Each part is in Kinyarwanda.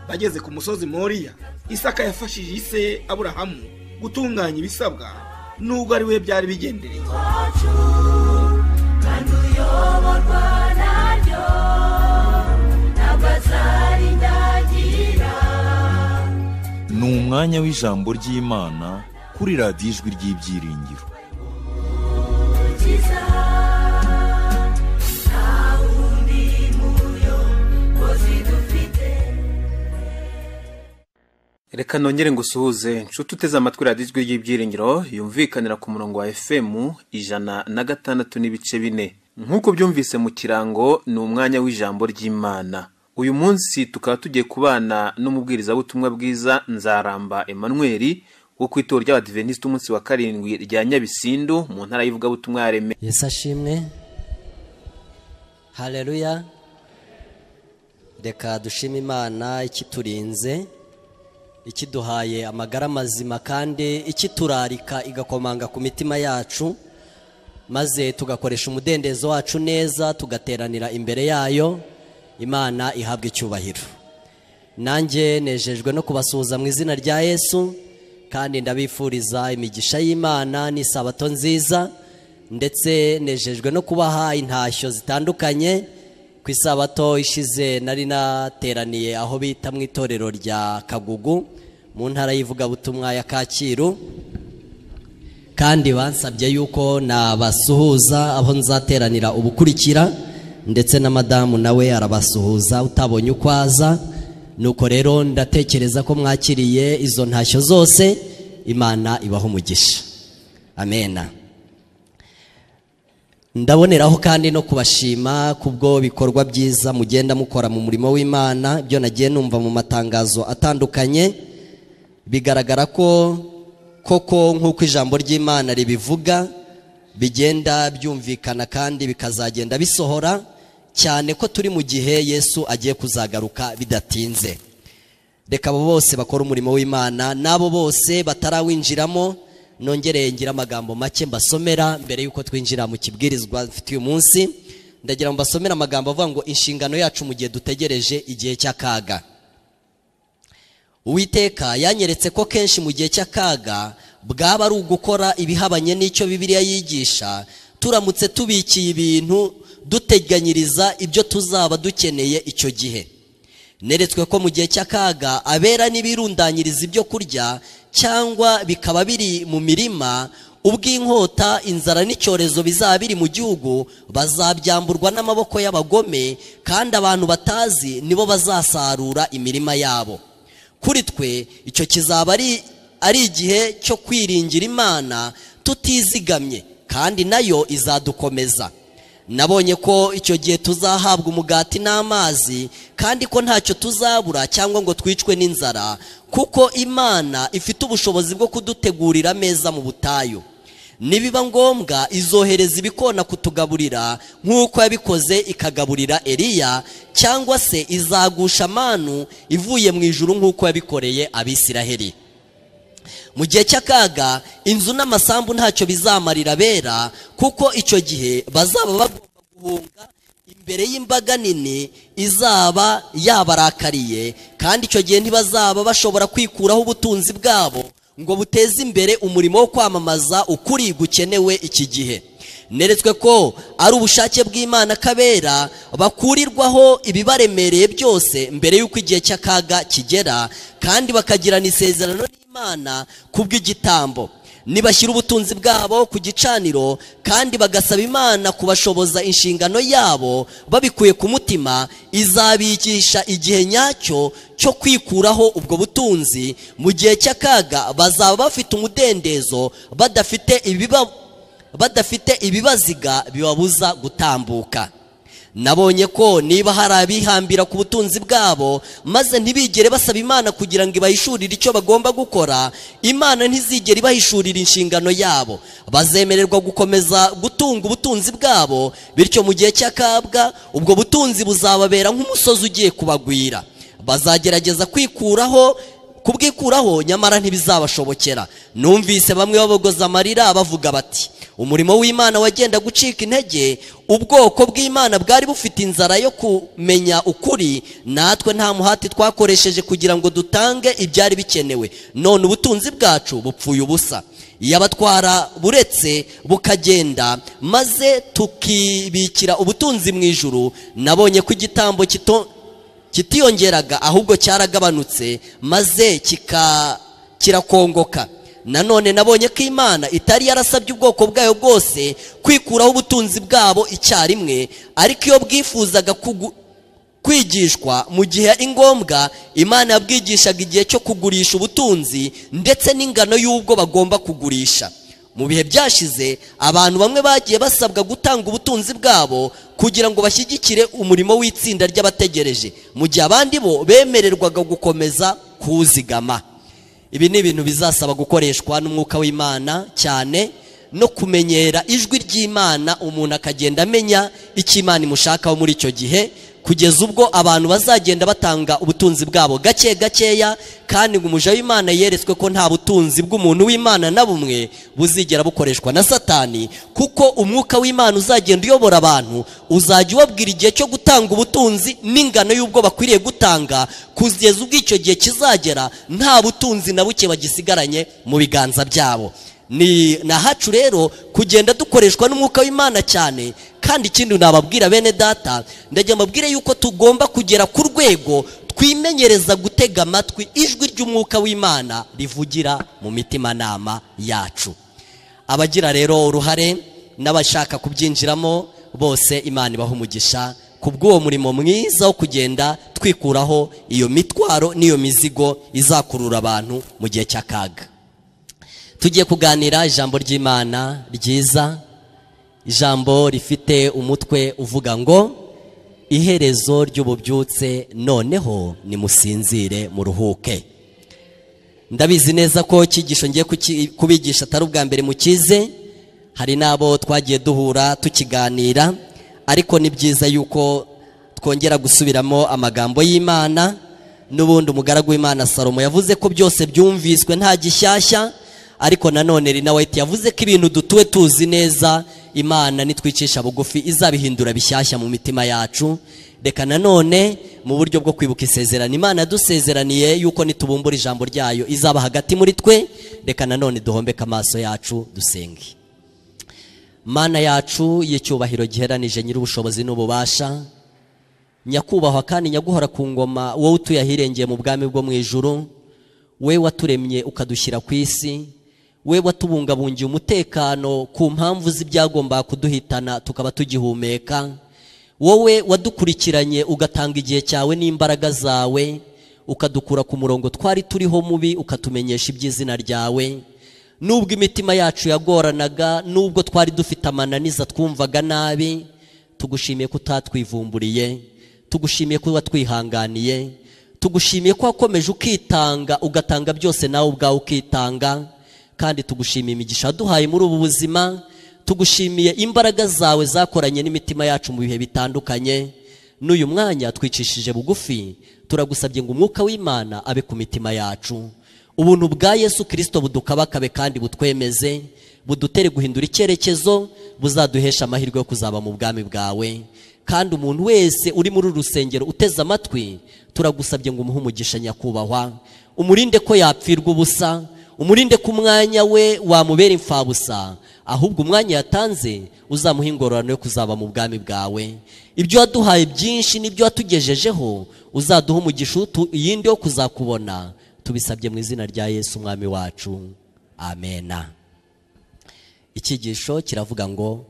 bageze ku musozi moriya isaka yafashije ise aburahamu gutunganya ibisabwa nubwo ari we byari bigendereye ni umwanya w'ijambo ry'imana kuri radiyo ijwi ry'ibyiringiro reka nongere ngusuhuze nshuti uteze amatwi radiyo ijwi ry'ibyiringiro yumvikanira ku murongo wa efemu ijana na gatandatu n'ibice bine nk'uko byumvise mu kirango ni umwanya w'ijambo ry'imana uyu munsi tukaba tugiye kubana n'umubwirizabutumwa bwiza nzaramba emanuweli wo ku itorero ry'abadiventisiti umunsi wa karindwi rya nyabisindu mu ntara y'ivugabutumwa ya reme yesu ashimwe hareruya reka dushime imana ikiturinze ikiduhaye amagara mazima kandi ikiturarika igakomanga ku mitima yacu maze tugakoresha umudendezo wacu neza tugateranira imbere yayo imana ihabwa icyubahiro nanjye nejejwe no kubasuhuza mu izina rya yesu kandi ndabifuriza imigisha y'imana n'isabato nziza ndetse nejejwe no kubaha intashyo zitandukanye ku isabato ishize nari nateraniye aho bita mu itorero rya kagugu mu ntara y'ivugabutumwa ya kacyiru kandi bansabye yuko nabasuhuza aho nzateranira ubukurikira ndetse na madamu nawe arabasuhuza utabonye uko aza nuko rero ndatekereza ko mwakiriye izo ntashyo zose imana ibaho umugisha amena ndaboneraho kandi no kubashima kubwo bikorwa byiza mugenda mukora mu murimo w'imana byo nagiye numva mu matangazo atandukanye bigaragara ko koko nk'uko ijambo ry'imana ribivuga bigenda byumvikana kandi bikazagenda bisohora cyane ko turi mu gihe yesu agiye kuzagaruka bidatinze reka abo bose bakora umurimo w'imana n'abo bose batarawinjiramo nongere ngira amagambo make mbasomera mbere y'uko twinjira mu kibwirizwa mfite uyu munsi ndagira ngo mbasomere amagambo avuga ngo inshingano yacu mu gihe dutegereje igihe cy'akaga uwiteka yanyeretse ko kenshi mu gihe cy'akaga bwaba ari ugukora ibihabanye n'icyo bibiliya yigisha turamutse tubikiye ibintu duteganyiriza ibyo tuzaba dukeneye icyo gihe neretswe ko mu gihe cy'akaga abera n'ibirundanyiriza ibyo kurya cyangwa bikaba biri mu mirima ubw'inkota inzara n'icyorezo bizaba biri mu gihugu bazabyamburwa n'amaboko y'abagome kandi abantu batazi nibo bazasarura imirima yabo kuri twe icyo kizaba ari igihe cyo kwiringira imana tutizigamye kandi nayo izadukomeza nabonye ko icyo gihe tuzahabwa umugati n'amazi kandi ko ntacyo tuzabura cyangwa ngo twicwe n'inzara kuko imana ifite ubushobozi bwo kudutegurira ameza mu butayu nibiba ngombwa izohereza ibikona kutugaburira nk'uko yabikoze ikagaburira eliya cyangwa se izagusha amanu ivuye mu ijuru nk'uko yabikoreye abisiraheli mu gihe cy'akaga inzu n'amasambu ntacyo bizamarira bera kuko icyo gihe bazaba bagomba guhunga imbere y'imbaga nini izaba yabarakariye kandi icyo gihe ntibazaba bashobora kwikuraho ubutunzi bwabo ngo buteze imbere umurimo wo kwamamaza ukuri gukenewe iki gihe neretswe ko ari ubushake bw'imana kabera bakurirwaho ibibaremereye byose mbere y'uko igihe cy'akaga kigera kandi bakagirana isezerano n'imana kubw'igitambo nibashyira ubutunzi bwabo ku gicaniro kandi bagasaba imana kubashoboza inshingano yabo babikuye ku mutima izabigisha igihe nyacyo cyo kwikuraho ubwo butunzi mu gihe cy'akaga bazaba bafite umudendezo badafite ibiba badafite ibibaziga bibabuza gutambuka nabonye ko niba hari abihambira ku butunzi bwabo maze ntibigere basaba imana kugira ngo ibahishurire icyo bagomba gukora imana ntizigere ibahishurira inshingano yabo bazemererwa gukomeza gutunga ubutunzi bwabo bityo mu gihe cy'akabwa ubwo butunzi buzababera nk'umusozi ugiye kubagwira bazagerageza kwikuraho kubwikuraho nyamara ntibizabashobokera numvise bamwe babogoza amarira bavuga bati umurimo w'imana wagenda gucika intege ubwoko bw'imana bwari bufite inzara yo kumenya ukuri natwe nta muhati twakoresheje kugira ngo dutange ibyari bikenewe none ubutunzi bwacu bupfuye ubusa iyo abatwara buretse bukagenda maze tukibikira ubutunzi mu ijuru nabonye ko igitambo kito kitiyongeraga ahubwo cyaragabanutse maze kika kirakongoka nanone nabonye ko imana itari yarasabye ubwoko bwayo bwose kwikuraho ubutunzi bwabo icyarimwe ariko iyo bwifuzaga kugu- kwigishwa mu gihe ari ngombwa imana yabwigishaga igihe cyo kugurisha ubutunzi ndetse n'ingano y'ubwo bagomba kugurisha mu bihe byashize abantu bamwe bagiye basabwa gutanga ubutunzi bwabo kugira ngo bashyigikire umurimo w'itsinda ry'abategereje mu gihe abandi bo bemererwaga gukomeza kuwuzigama ibi ni ibintu bizasaba gukoreshwa n'umwuka w'imana cyane no kumenyera ijwi ry'imana umuntu akagenda amenya icyo imana imushakaho muri icyo gihe kugeza ubwo abantu bazagenda batanga ubutunzi bwabo gake gakeya kandi ngo umuja w'imana yeretswe ko nta butunzi bw'umuntu w'imana na bumwe buzigera bukoreshwa na satani kuko umwuka w'imana uzagenda uyobora abantu uzajya ubabwira igihe cyo gutanga ubutunzi n'ingano y'ubwo bakwiriye gutanga kugeza ubwo icyo gihe kizagera nta butunzi na buke bagisigaranye mu biganza byabo ni ni ahacu rero kugenda dukoreshwa n'umwuka w'imana cyane kandi ikindi nababwira bene data ndagira mbabwire yuko tugomba kugera ku rwego twimenyereza gutega amatwi ijwi ry'umwuka w'imana rivugira mu mitimanama yacu abagira rero uruhare n'abashaka kubyinjiramo bose imana ibaha umugisha ku bw'uwo murimo mwiza wo kugenda twikuraho iyo mitwaro n'iyo mizigo izakurura abantu mu gihe cy'akaga tugiye kuganira ijambo ry'imana ryiza ijambo rifite umutwe uvuga ngo iherezo ry'ububyutse noneho nimusinzire muruhuke ndabizi neza ko icyigisho ngiye kuki- kubigisha atari ubwa mbere mukize hari n'abo twagiye duhura tukiganira ariko ni byiza yuko twongera gusubiramo amagambo y'imana n'ubundi umugaragu w'imana salomo yavuze ko byose byumviswe nta gishyashya ariko nanone rina wayiti yavuze ko ibintu dutuwe tuzi neza imana nitwicisha bugufi izabihindura bishyashya mu mitima yacu reka nanone mu buryo bwo kwibuka isezerano imana yadusezeraniye yuko nitubumbura ijambo ryayo izaba hagati muri twe reka nanone duhombeke amaso yacu dusenge mana yacu y'icyubahiro giheranije nyir'ubushobozi n'ububasha nyakubahwa kandi nyaguhora ku ngoma wowe utuye ahirengeye mu bwami bwo mu ijuru we waturemye ukadushyira ku isi we watubungabungiye umutekano ku mpamvu z'ibyagomba kuduhitana tukaba tugihumeka wowe wadukurikiranye ugatanga igihe cyawe n'imbaraga zawe ukadukura ku murongo twari turiho mubi ukatumenyesha iby'izina ryawe nubwo imitima yacu yagoranaga nubwo twari dufite amananiza twumvaga nabi tugushimiye ko utatwivumburiye tugushimiye ko watwihanganiye tugushimiye ko wakomeje ukitanga ugatanga byose nawe ubwawe ukitanga kandi tugushimiye imigisha waduhaye muri ubu buzima tugushimiye imbaraga zawe zakoranye n'imitima yacu mu bihe bitandukanye n'uyu mwanya twicishije bugufi turagusabye ngo umwuka w'imana abe ku mitima yacu ubuntu bwa yesu kirisito budukabakabe kandi butwemeze budutere guhindura icyerekezo buzaduhesha amahirwe yo kuzaba mu bwami bwawe kandi umuntu wese uri muri uru rusengero uteze amatwi turagusabye ngo umuhe umugisha nyakubahwa umurinde ko yapfirwa ubusa umurinde ko umwanya we wamubera imfabusa ahubwo umwanya yatanze uzamuha ingororano yo kuzaba mu bwami bwawe ibyo waduhaye byinshi n'ibyo watugejejeho uzaduha umugisha utu- iyindi yo kuzakubona tubisabye mu izina rya yesu umwami wacu amena icyigisho kiravuga ngo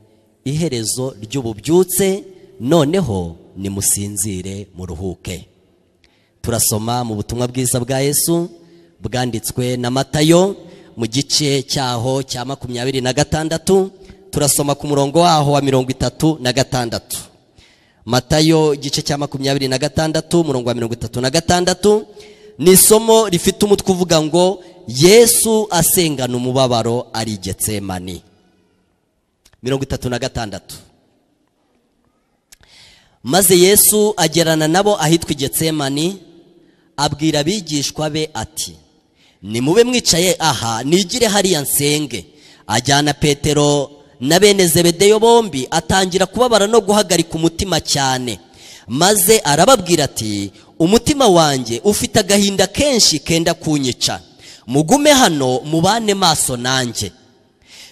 iherezo ry'ububyutse noneho nimusinzire muruhuke turasoma mu butumwa bwiza bwa yesu bwanditswe na matayo mu gice cyaho cya makumyabiri na gatandatu turasoma ku murongo waho wa mirongo itatu na gatandatu matayo igice cya makumyabiri na gatandatu umurongo wa mirongo itatu na gatandatu ni isomo rifite umutwe uvuga ngo yesu asengana umubabaro ari getsemani mirongo itatu na gatandatu maze yesu agerana nabo ahitwa i getsemani abwira abigishwa be ati nimube mwicaye aha nigire hariya nsenge ajyana petero na bene zebedeyo bombi atangira kubabara no guhagarika umutima cyane maze arababwira ati umutima wanjye ufite agahinda kenshi kenda kunyica mugume hano mubane maso nanjye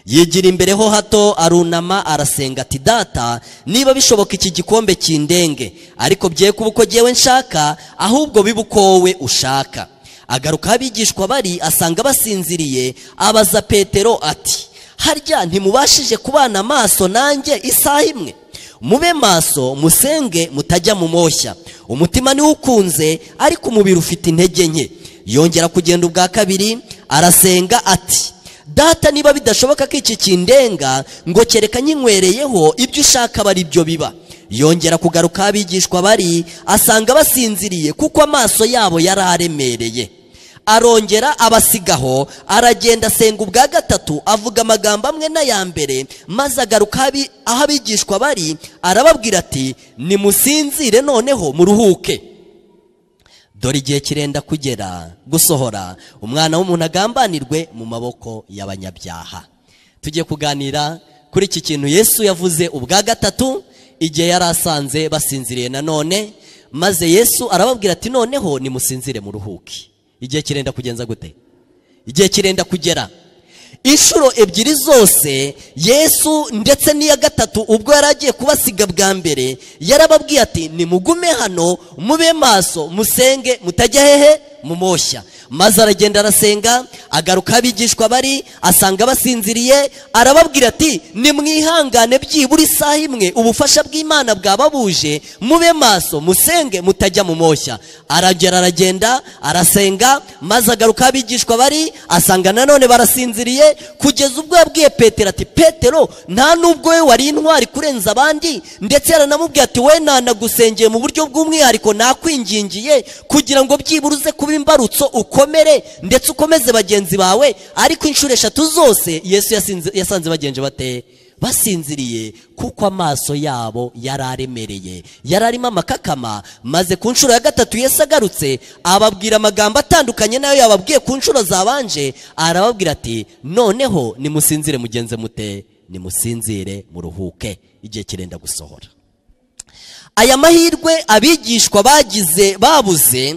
yigira imbere ho hato arunama arasenga ati data niba bishoboka iki gikombe kindenge ariko bye kuba uko ngewe nshaka ahubwo biba uko wowe ushaka agaruka aho abigishwa bari asanga basinziriye abaza petero ati harya ntimubashije kubana amaso nanjye isaha imwe mube maso musenge mutajya mu moshya umutima niwo ukunze ariko umubiri ufite intege nke yongera kugenda ubwa kabiri arasenga ati data niba bidashoboka ko iki kindenga ngo kereka nkinywereyeho ibyo ushaka aba byo biba yongera kugaruka abigishwa bari asanga basinziriye kuko amaso yabo yari aremereye arongera abasigaho aragenda asenga ubwa gatatu avuga amagambo amwe n'aya mbere maze agaruka aho abigishwa bari arababwira ati nimusinzire noneho muruhuke dore igihe kirenda kugera gusohora umwana w'umuntu agambanirwe mu maboko y'abanyabyaha tugiye kuganira kuri iki kintu yesu yavuze ubwa gatatu igihe yari asanze basinziriye nanone maze yesu arababwira ati noneho nimusinzire mu ruhuki igihe kirenda kugenza gute igihe kirenda kugera inshuro ebyiri zose yesu ndetse n'iya gatatu ubwo yari agiye kubasiga bwa mbere yarababwiye ati nimugume hano mube maso musenge mutajya hehe mu moshya maze aragenda arasenga agaruka abigishwa bari asanga basinziriye arababwira ati nimwihangane byibura isaha imwe ubufasha bw'imana bwaba buje mube maso musenge mutajya mu moshya aragera aragenda arasenga maze agaruka abigishwa bari asanga nanone barasinziriye kugeza ubwo yabwiye petero ati petero nta n'ubwo we wari intwari kurenza abandi ndetse yaranamubwiye ati we ntanagusengeye mu buryo bw'umwihariko nakwingingiye kugira ngo byibura uze kuba imbarutso ukomere ndetse ukomeze bagenzi bawe ariko inshuro eshatu zose yesu yasinze- yasanze bagenzi bate basinziriye kuko amaso yabo yari aremereye yari arimo amakakama maze ku nshuro ya gatatu yesu agarutse ababwira amagambo atandukanye nayo yababwiye ku nshuro zabanje arababwira ati noneho nimusinzire mugenze mute nimusinzire muruhuke igihe kirenda gusohora aya mahirwe abigishwa bagize babuze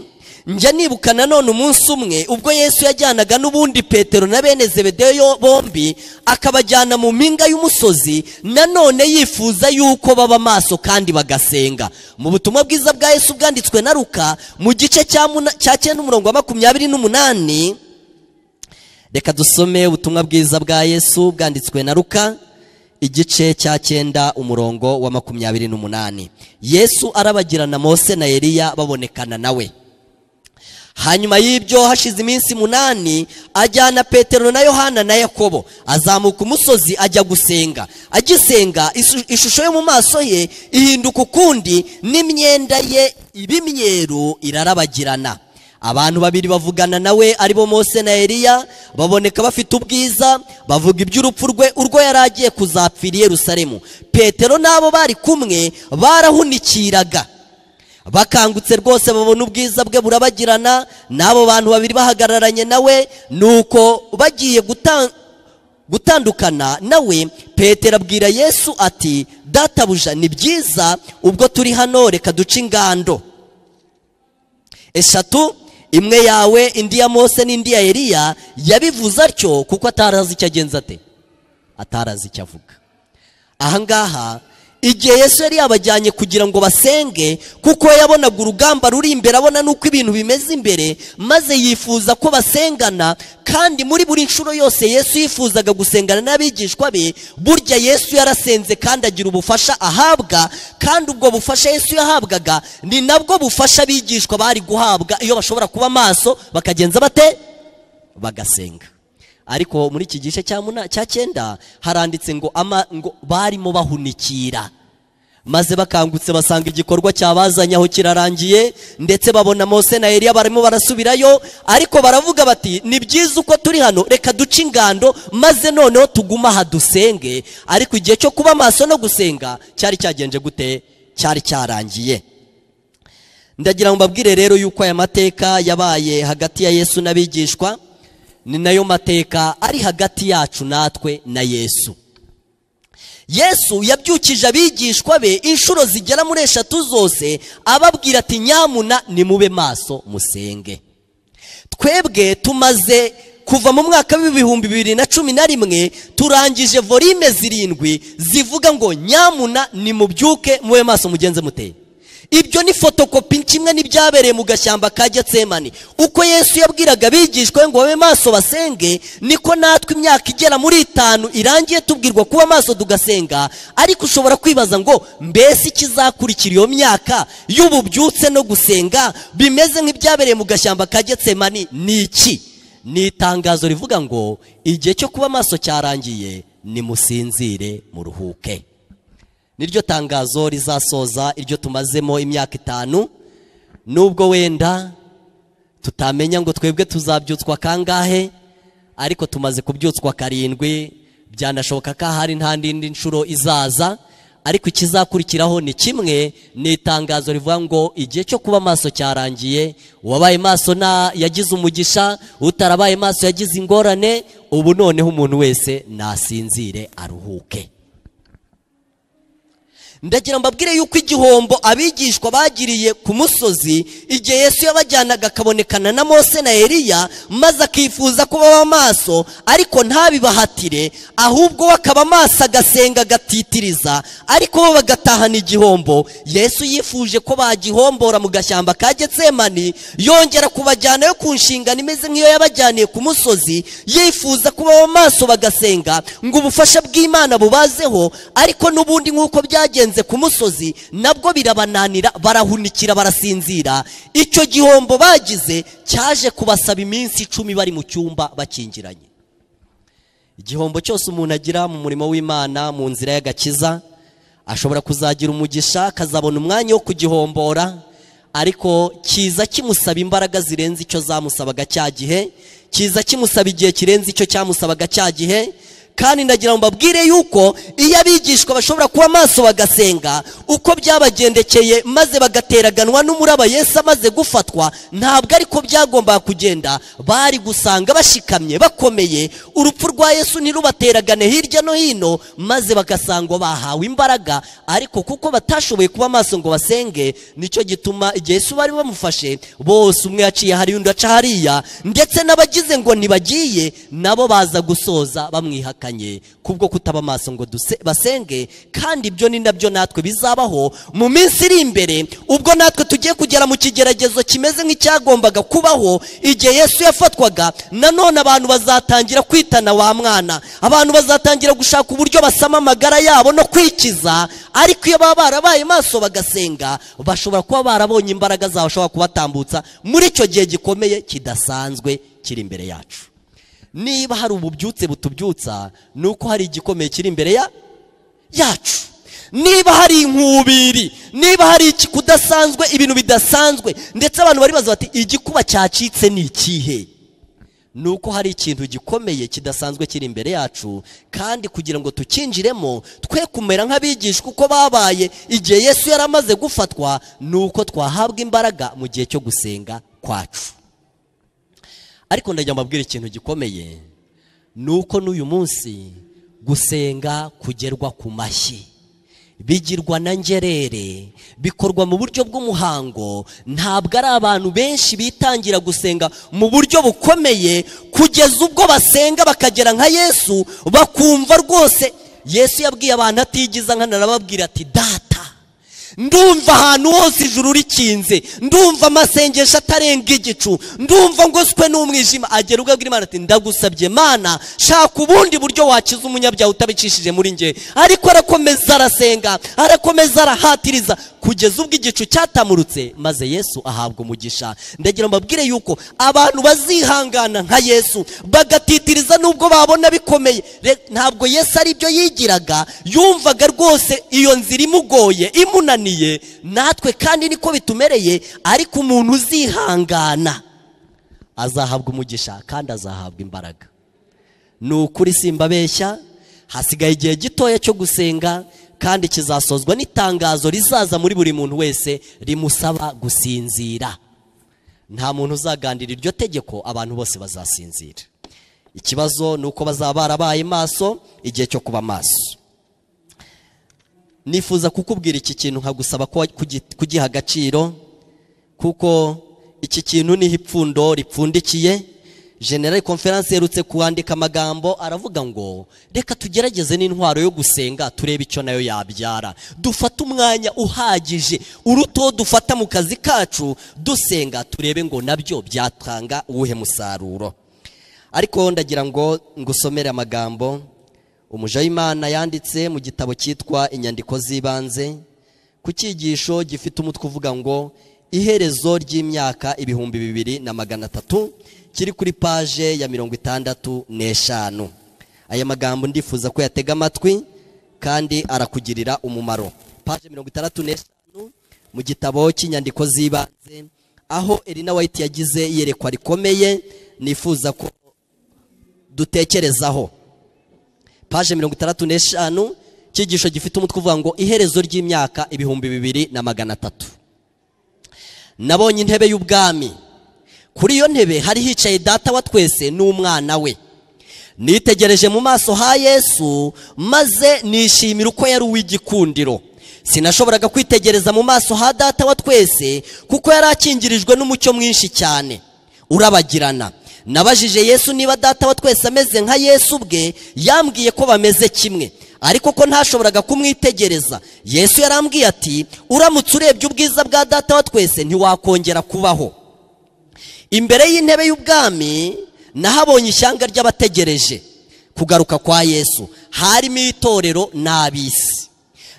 njya nibuka nanone umunsi umwe ubwo yesu yajyanaga n'ubundi petero na bene zebedeyo bombi akabajyana mu mpinga y'umusozi nanone yifuza yuko baba amaso kandi bagasenga mu butumwa bwiza bwa yesu bwanditswe na ruka mu gice cya muna- cya cyenda umurongo wa makumyabiri n'umunani reka dusome ubutumwa bwiza bwa yesu bwanditswe na ruka igice cya cyenda umurongo wa makumyabiri n'umunani yesu arabagirana mose na eliya babonekana nawe hanyuma y'ibyo hashize iminsi munani ajyana petero na yohana na yakobo azamuka umusozi ajya gusenga agisenga isu- ishusho yo mu maso ye ihinduka ukundi n'imyenda ye iba imyeru irarabagirana abantu babiri bavugana nawe aribo mose na eliya baboneka bafite ubwiza bavuga iby'urupfu rwe urwo yari agiye kuzapfira i yerusalemu petero n'abo bari kumwe barahunikiraga bakangutse rwose babona ubwiza bwe burabagirana n'abo bantu babiri bahagararanye nawe nuko bagiye guta- gutandukana nawe petero abwira yesu ati databuja ni byiza ubwo turi hano reka duce ingando eshatu imwe yawe indi ya mose n'indi ya eliya yabivuze atyo kuko atari azi icyo agenza ate atari azi icyo avuga ahangaha igihe yesu yari yabajyanye kugira ngo basenge kuko we yabonaga urugamba ruri imbere abona n'uko ibintu bimeze imbere maze yifuza ko basengana kandi muri buri nshuro yose yesu yifuzaga gusengana n'abigishwa be burya yesu yarasenze kandi agira ubufasha ahabwa kandi ubwo bufasha yesu yahabwaga ni nabwo bufasha abigishwa bari guhabwa iyo bashobora kuba maso bakagenza bate bagasenga ariko muri iki gice cya muna- cya cyenda haranditse ngo ama- ngo barimo bahunikira maze bakangutse basanga igikorwa cyabazanye aho kirarangiye ndetse babona mose na eliya barimo barasubirayo ariko baravuga bati ni byiza uko turi hano reka duce ingando maze noneho tugume aha dusenge ariko igihe cyo kuba maso no gusenga cyari cyagenje gute cyari cyarangiye ndagira ngo mbabwire rero yuko aya mateka yabaye hagati ya yesu n'abigishwa ni nayo mateka ari hagati yacu natwe na yesu yesu yabyukije abigishwa be inshuro zigera muri eshatu zose ababwira ati nyamuna nimube maso musenge twebwe tumaze kuva mu mwaka w'ibihumbi bibiri na cumi na rimwe turangije volime zirindwi zivuga ngo nyamuna nimubyuke mube maso mugenze muteye ibyo ni fotokopi kimwe n'ibyabereye mu gashyamba ka getsemani uko yesu yabwiraga abigishwa be ngo babe maso basenge niko natwe imyaka igera muri itanu irangiye tubwirwa kuba maso tugasenga ariko ushobora kwibaza ngo mbese ikizakurikira iyo myaka y'ububyutse no gusenga bimeze nk'ibyabereye mu gashyamba ka getsemani ni iki ni itangazo rivuga ngo igihe cyo kuba maso cyarangiye nimusinzire muruhuke niryo tangazo rizasoza iryo tumazemo imyaka itanu nubwo wenda tutamenya ngo twebwe tuzabyutswa kangahe ariko tumaze kubyutswa karindwi byanashoboka ko ahari nta n'indi nshuro izaza ariko ikizakurikiraho ni kimwe ni itangazo rivuga ngo igihe cyo kuba maso cyarangiye uwabaye maso na yagize umugisha utarabaye maso yagize ingorane ubu noneho umuntu wese nasinzire aruhuke ndagira mbabwire yuko igihombo abigishwa bagiriye ku musozi igihe yesu yabajyanaga akabonekana na mose na eliya maze akifuza ko baba maso ariko ntabibahatire ahubwo we akaba maso agasenga agatitiriza ariko bo bagatahana igihombo yesu yifuje ko bagihombora mu gashyamba ka getsemani yongera kubajyanayo ku nshingano imeze nk'iyo yabajyaniye ku musozi yifuza ko baba maso bagasenga ngo ubufasha bw'imana bubazeho ariko n'ubundi nk'uko byagenze ku musozi nabwo birabananira barahunikira barasinzira icyo gihombo bagize cyaje kubasaba iminsi icumi bari mu cyumba bakingiranye igihombo cyose umuntu agira mu murimo w'imana mu nzira y'agakiza ashobora kuzagira umugisha akazabona umwanya wo kugihombora ariko kiza kimusaba imbaraga zirenze icyo zamusabaga cya gihe kiza kimusaba igihe kirenze icyo cyamusabaga cya gihe kandi ndagira ngo mbabwire yuko iyo abigishwa bashobora kuba maso bagasenga uko byabagendekeye maze bagateraganwa n'umuraba Yesu amaze gufatwa ntabwo ariko byagombaga kugenda bari gusanga bashikamye bakomeye urupfu rwa Yesu ntirubateragane hirya no hino maze bagasanga bahawe imbaraga ariko kuko batashoboye kuba maso ngo basenge nicyo gituma igihe Yesu bari bamufashe bose umwe yaciye hari undi aca hariya ndetse n'abagize ngo ntibagiye nabo baza gusoza bamwihaka kubwo kutaba amaso ngo basenge kandi ibyo ni nabyo natwe bizabaho mu minsi iri imbere ubwo natwe tugiye kugera mu kigeragezo kimeze nk'icyagombaga kubaho igihe yesu yafatwaga nanone abantu bazatangira kwitana wa mwana abantu bazatangira gushaka uburyo basama amagara yabo no kwikiza ariko iyo baba barabaye maso bagasenga bashobora kuba barabonye imbaraga zabo bashobora kubatambutsa muri icyo gihe gikomeye kidasanzwe kiri imbere yacu niba hari ububyutse butubyutsa ni uko hari igikomeye kiri imbere yacu niba hari inkubiri niba hari iki kudasanzwe ibintu bidasanzwe ndetse abantu baribaza bati igikuba cyacitse ni ikihe ni uko hari ikintu gikomeye kidasanzwe kiri imbere yacu kandi kugira ngo tukinjiremo twe kumera nk'abigishwa uko babaye igihe yesu yari amaze gufatwa ni uko twahabwa imbaraga mu gihe cyo gusenga kwacu ariko ndagira mbabwire ikintu gikomeye ni uko n'uyu munsi gusenga kugerwa ku mashyi bigirwa na ngerere bikorwa mu buryo bw'umuhango ntabwo ari abantu benshi bitangira gusenga mu buryo bukomeye kugeza ubwo basenga bakagera nka yesu bakumva rwose yesu yabwiye abantu atigiza nkanarababwira ati data ndumva ahantu hose ijuru rikinze ndumva amasengesho atarenga igicu ndumva ngo swe n'umwijima agera ubwo imana ati ndagusabye mana shaka ubundi buryo wakiza umunyabyaha utabicishije muri nge ariko arakomeza arasenga arakomeza arahatiriza kugeza ubwo igicu cyatamurutse maze yesu ahabwa umugisha ndagira mbabwire yuko abantu bazihangana nka yesu bagatitiriza nubwo babona bikomeye ntabwo yesu ari byo yigiraga yumvaga rwose iyo nzira imugoye imunaniye natwe kandi niko bitumereye ariko umuntu uzihangana azahabwa umugisha kandi azahabwa imbaraga ni ukuri simbabeshya hasigaye igihe gitoya cyo gusenga kandi kizasozwa n'itangazo rizaza muri buri muntu wese rimusaba gusinzira nta muntu uzaganira iryo tegeko abantu bose bazasinzira ikibazo ni uko bazaba barabaye maso igihe cyo kuba maso nifuza kukubwira iki kintu nkagusaba ko kugi- kugiha agaciro kuko iki kintu niho ipfundo ripfundikiye general conference yerutse kuwandika amagambo aravuga ngo reka tugerageze n'intwaro yo gusenga turebe icyo nayo yabyara dufate umwanya uhagije uruta uwo dufata mu kazi kacu dusenga turebe ngo nabyo byatanga uwuhe musaruro ariko ndagira ngo ngusomere amagambo umuja w'imana yanditse mu gitabo cyitwa inyandiko z'ibanze ku cyigisho gifite umutwe uvuga ngo iherezo ry'imyaka ibihumbi bibiri na magana atatu kiri kuri paje ya mirongo itandatu n'eshanu aya magambo ndifuza ko yatega amatwi kandi arakugirira umumaro paje mirongo itandatu n'eshanu mu gitabo cy'inyandiko z'ibanze aho Elina White yagize iyerekwa rikomeye nifuza ko dutekerezaho paje mirongo itandatu n'eshanu icyigisho gifite umutwe uvuga ngo iherezo ry'imyaka ibihumbi bibiri na magana atatu nabonye intebe y'ubwami kuri iyo ntebe hari hicaye data wa twese n'umwana we nitegereje mu maso ha yesu maze nishimira uko yari uw'igikundiro sinashoboraga kwitegereza mu maso ha data wa twese kuko yari akingirijwe n'umucyo mwinshi cyane urabagirana nabajije yesu niba data wa twese ameze nka yesu ubwe yambwiye ko bameze kimwe ariko ko ntashoboraga kumwitegereza yesu yarambwiye ati uramutse urebye ubwiza bwa data wa twese ntiwakongera kubaho imbere y'intebe y'ubwami nahabonye ishyanga ry'abategereje kugaruka kwa yesu harimo itorero n'ab'isi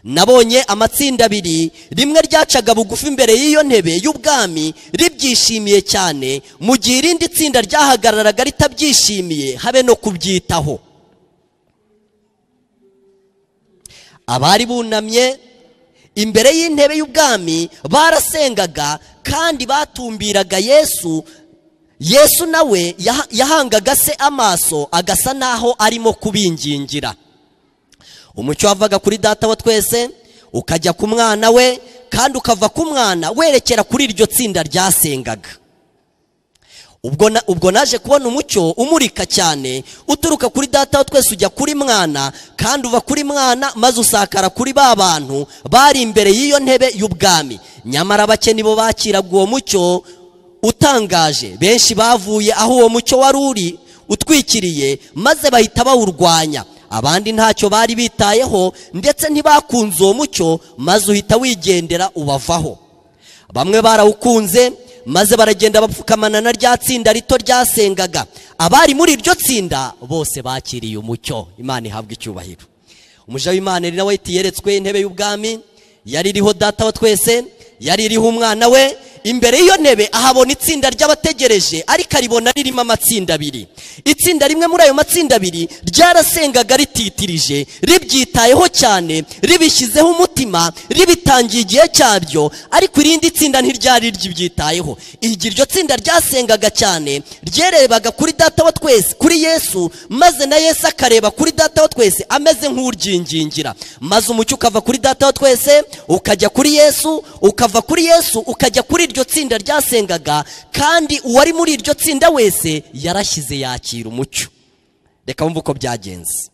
nabonye amatsinda abiri rimwe ryacaga bugufi imbere y'iyo ntebe y'ubwami ribyishimiye cyane mu gihe irindi tsinda ryahagararaga ritabyishimiye habe no kubyitaho abari bunamye imbere y'intebe y'ubwami barasengaga kandi batumbiraga yesu yesu nawe yaha- yahangaga se amaso agasa n'aho arimo kubingingira umucyo wavaga kuri data wa twese ukajya ku mwana we kandi ukava ku mwana werekera kuri iryo tsinda ryasengaga ubwo na- ubwo naje kubona umucyo umurika cyane uturuka kuri data wa twese ujya kuri mwana kandi uva kuri mwana maze usakara kuri ba bantu bari imbere y'iyo ntebe y'ubwami nyamara bake nibo bakiraga uwo mucyo utangaje benshi bavuye aho uwo mucyo wari uri utwikiriye maze bahita bawurwanya abandi ntacyo bari bitayeho ndetse ntibakunze uwo mucyo maze uhita wigendera ubavaho bamwe barawukunze maze baragenda bapfukamana na rya tsinda rito ryasengaga abari muri iryo tsinda bose bakiriye umucyo imana ihabwa icyubahiro umuja w'imana ari nawe yeretswe intebe y'ubwami yari iriho data wa twese yari iriho umwana we imbere y'iyo ntebe ahabona itsinda ry'abategereje ariko aribona ririmo amatsinda abiri itsinda rimwe muri ayo matsinda abiri ryarasengaga rititirije ribyitayeho cyane ribishyizeho umutima ribitangiye igihe cyabyo ariko irindi tsinda ntiryari ribyitayeho igihe iryo tsinda ryasengaga cyane ryerebaga kuri data wa twese kuri yesu maze na yesu akareba kuri data wa twese ameze nk'uryingingira maze umucyo ukava kuri data wa twese ukajya kuri yesu ukava kuri yesu ukajya kuri iryo tsinda ryasengaga kandi uwari muri iryo tsinda wese yarashyize yakira umucyo reka wumve uko byagenze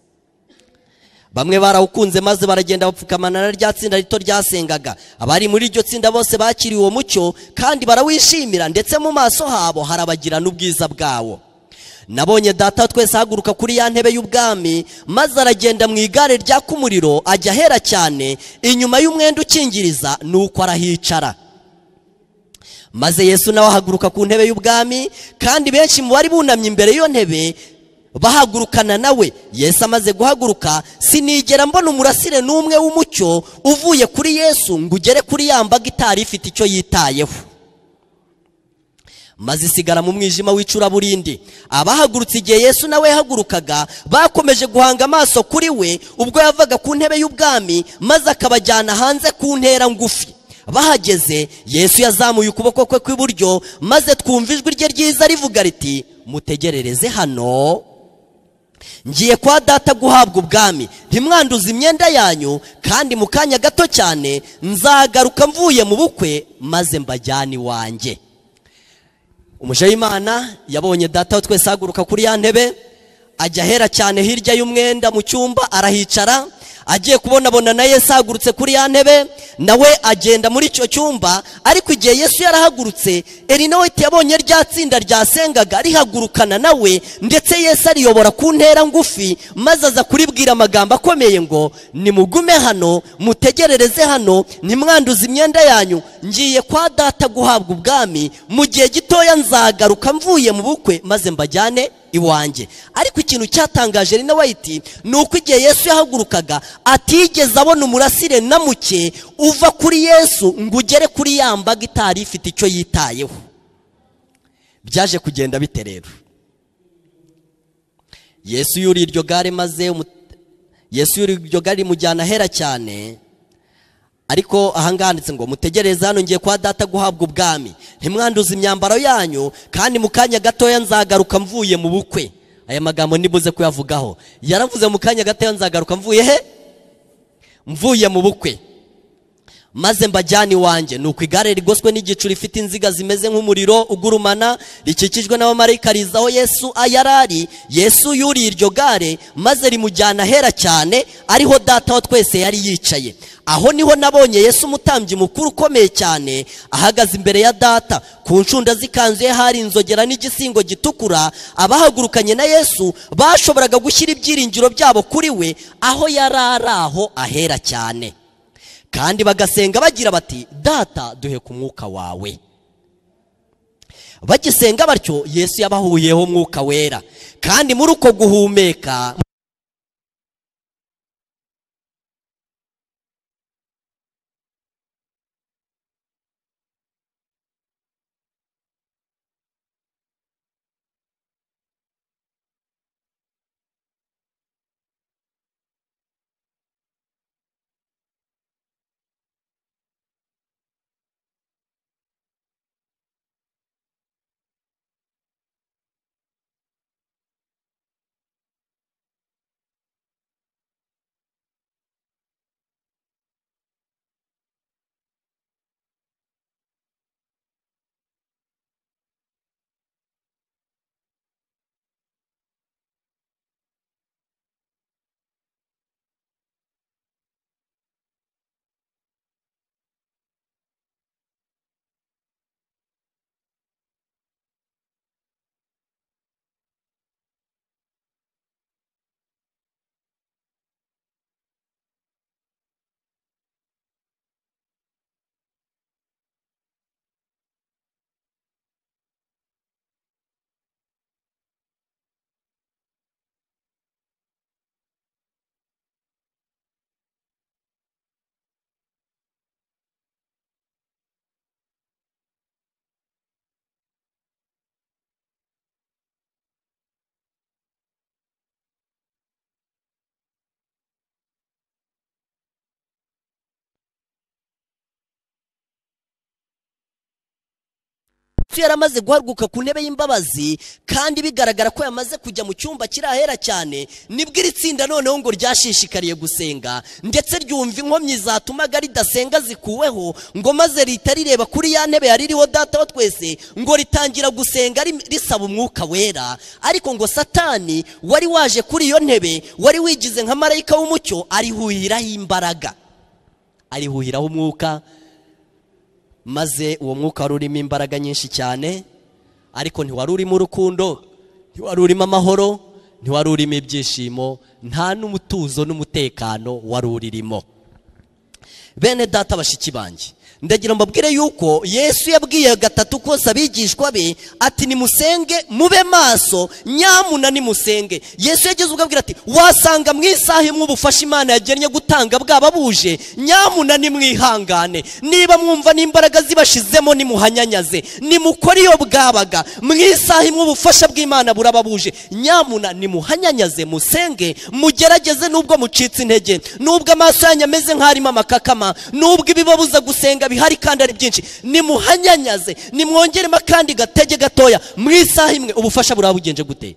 bamwe barawukunze maze baragenda bapfukamana na rya tsinda rito ryasengaga abari muri iryo tsinda bose bakiriye uwo mucyo kandi barawishimira ndetse mu maso habo harabagirana ubwiza bwawo nabonye data wa twese ahaguruka kuri ya ntebe y'ubwami maze aragenda mu igare ryaka umuriro ajya ahera cyane inyuma y'umwenda ukingiriza ni uko arahicara maze yesu nawe ahaguruka ku ntebe y'ubwami kandi benshi mu bari bunamye imbere y'iyo ntebe bahagurukana nawe yesu amaze guhaguruka sinigera mbona umurasire n'umwe w'umucyo uvuye kuri yesu ngo ugere kuri ya mbaga itari ifite icyo yitayeho maze isigara mu mwijima w'icuraburindi abahagurutse igihe yesu nawe yahagurukaga bakomeje guhanga amaso kuri we ubwo yavaga ku ntebe y'ubwami maze akabajyana hanze ku ntera ngufi bahageze yesu yazamuye ukuboko kwe kw'iburyo maze twumva ijwi rye ryiza rivuga riti mutegerereze hano ngiye kwa data guhabwa ubwami ntimwanduze imyenda yanyu kandi mu kanya gato cyane nzagaruka mvuye mu bukwe maze mbajyane iwanjye umuja w'imana yabonye data wa twese ahaguruka kuri ya ntebe ajya ahera cyane hirya y'umwenda mu cyumba arahicara agiye kubonabona na yesu ahagurutse kuri ya ntebe nawe agenda muri icyo cyumba ariko igihe yesu yarahagurutse erinaweti yabonye rya tsinda ryasengaga rihagurukana nawe ndetse yesu ariyobora ku ntera ngufi maze aza kuribwira amagambo akomeye ngo nimugume hano mutegerereze hano ntimwanduze imyenda yanyu ngiye kwa data guhabwa ubwami mu gihe gitoya nzagaruka mvuye mu bukwe maze mbajyane iwanjye ariko ikintu cyatangaje rino wayiti ni uko igihe yesu yahagurukaga atigeze abona umurasire na muke uva kuri yesu ngo ugere kuri ya mbaga itari ifite icyo yitayeho byaje kugenda bite rero yesu yuriye iryo gare maze umu- yesu yuriye iryo gare rimujyana ahera cyane ariko ahangaha handitse ngo mutegereze hano ngiye kwa data guhabwa ubwami ntimwanduze imyambaro yanyu kandi mu kanya gatoya nzagaruka mvuye mu bukwe aya magambo nibuze kuyavugaho yaravuze mu kanya gatoya nzagaruka mvuye he mvuye mu bukwe maze mbajyane iwanjye ni uko igare rigoswe n'igicu rifite inziga zimeze nk'umuriro ugurumana rikikijwe n'abamarayika riza aho yesu yari ari yesu yuriye iryo gare maze rimujyana ahera cyane ariho data wa twese yari yicaye aho niho nabonye yesu umutambyi mukuru ukomeye cyane ahagaze imbere ya data ku ncunda z'ikanzu ye hari inzogera n'igisingo gitukura abahagurukanye na yesu bashoboraga gushyira ibyiringiro byabo kuri we aho yari ari aho ahera cyane kandi bagasenga bagira bati data duhe ku mwuka wawe bagisenga batyo yesu yabahuyeho umwuka wera kandi muri uko guhumeka Yesu yari amaze guhaguruka ku ntebe y'imbabazi kandi bigaragara ko yamaze kujya mu cyumba kiri ahera cyane nibwo iri tsinda noneho ngo ryashishikariye gusenga ndetse ryumva inkomyi zatumaga ridasenga zikuweho ngo maze rita rireba kuri ya ntebe yari iriho data wa twese ngo ritangira gusenga ri- risaba umwuka wera ariko ngo satani wari waje kuri iyo ntebe wari wigize nka marayika w'umucyo arihuhiraho imbaraga arihuhiraho umwuka maze uwo mwuka wari urimo imbaraga nyinshi cyane ariko ntiwari urimo urukundo ntiwari urimo amahoro ntiwari urimo ibyishimo nta n'umutuzo n'umutekano wari uririmo bene data bashiki banjye ndagira mbabwire yuko yesu yabwiye gatatu kose abigishwa be ati nimusenge mube maso nyamuna nimusenge yesu yageze ubwo abwira ati wasanga mu isaha imwe ubufasha imana yagennye gutanga bwaba buje nyamuna nimwihangane niba mwumva n'imbaraga zibashizemo nimuhanyanyaze nimukore iyo bwabaga mu isaha imwe ubufasha bw'imana buraba buje nyamuna nimuhanyanyaze musenge mugerageze nubwo mucitse intege nubwo amaso yanyu ameze nk'arimo amakakama nubwo ibibabuza gusenga bihari kandi ari byinshi nimuhanyanyaze nimwongeremo akandi gatege gatoya mu isaha imwe ubufasha buraba bugenje gute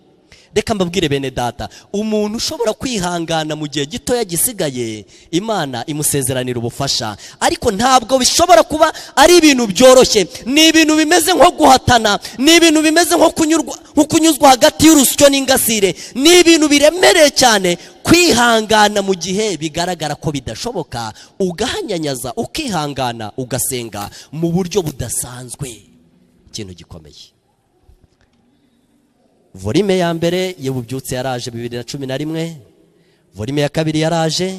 reka mbabwire bene data umuntu ushobora kwihangana mu gihe gitoya gisigaye imana imusezeranira ubufasha ariko ntabwo bishobora kuba ari ibintu byoroshye ni ibintu bimeze nko guhatana ni ibintu bimeze nko kunyurwa nko kunyuzwa hagati y'urusyo n'ingasire ni ibintu biremereye cyane kwihangana mu gihe bigaragara ko bidashoboka ugahanyanyaza ukihangana ugasenga mu buryo budasanzwe ikintu gikomeye volime ya mbere iyo bubyutse yaraje bibiri na cumi na rimwe volime ya kabiri yaraje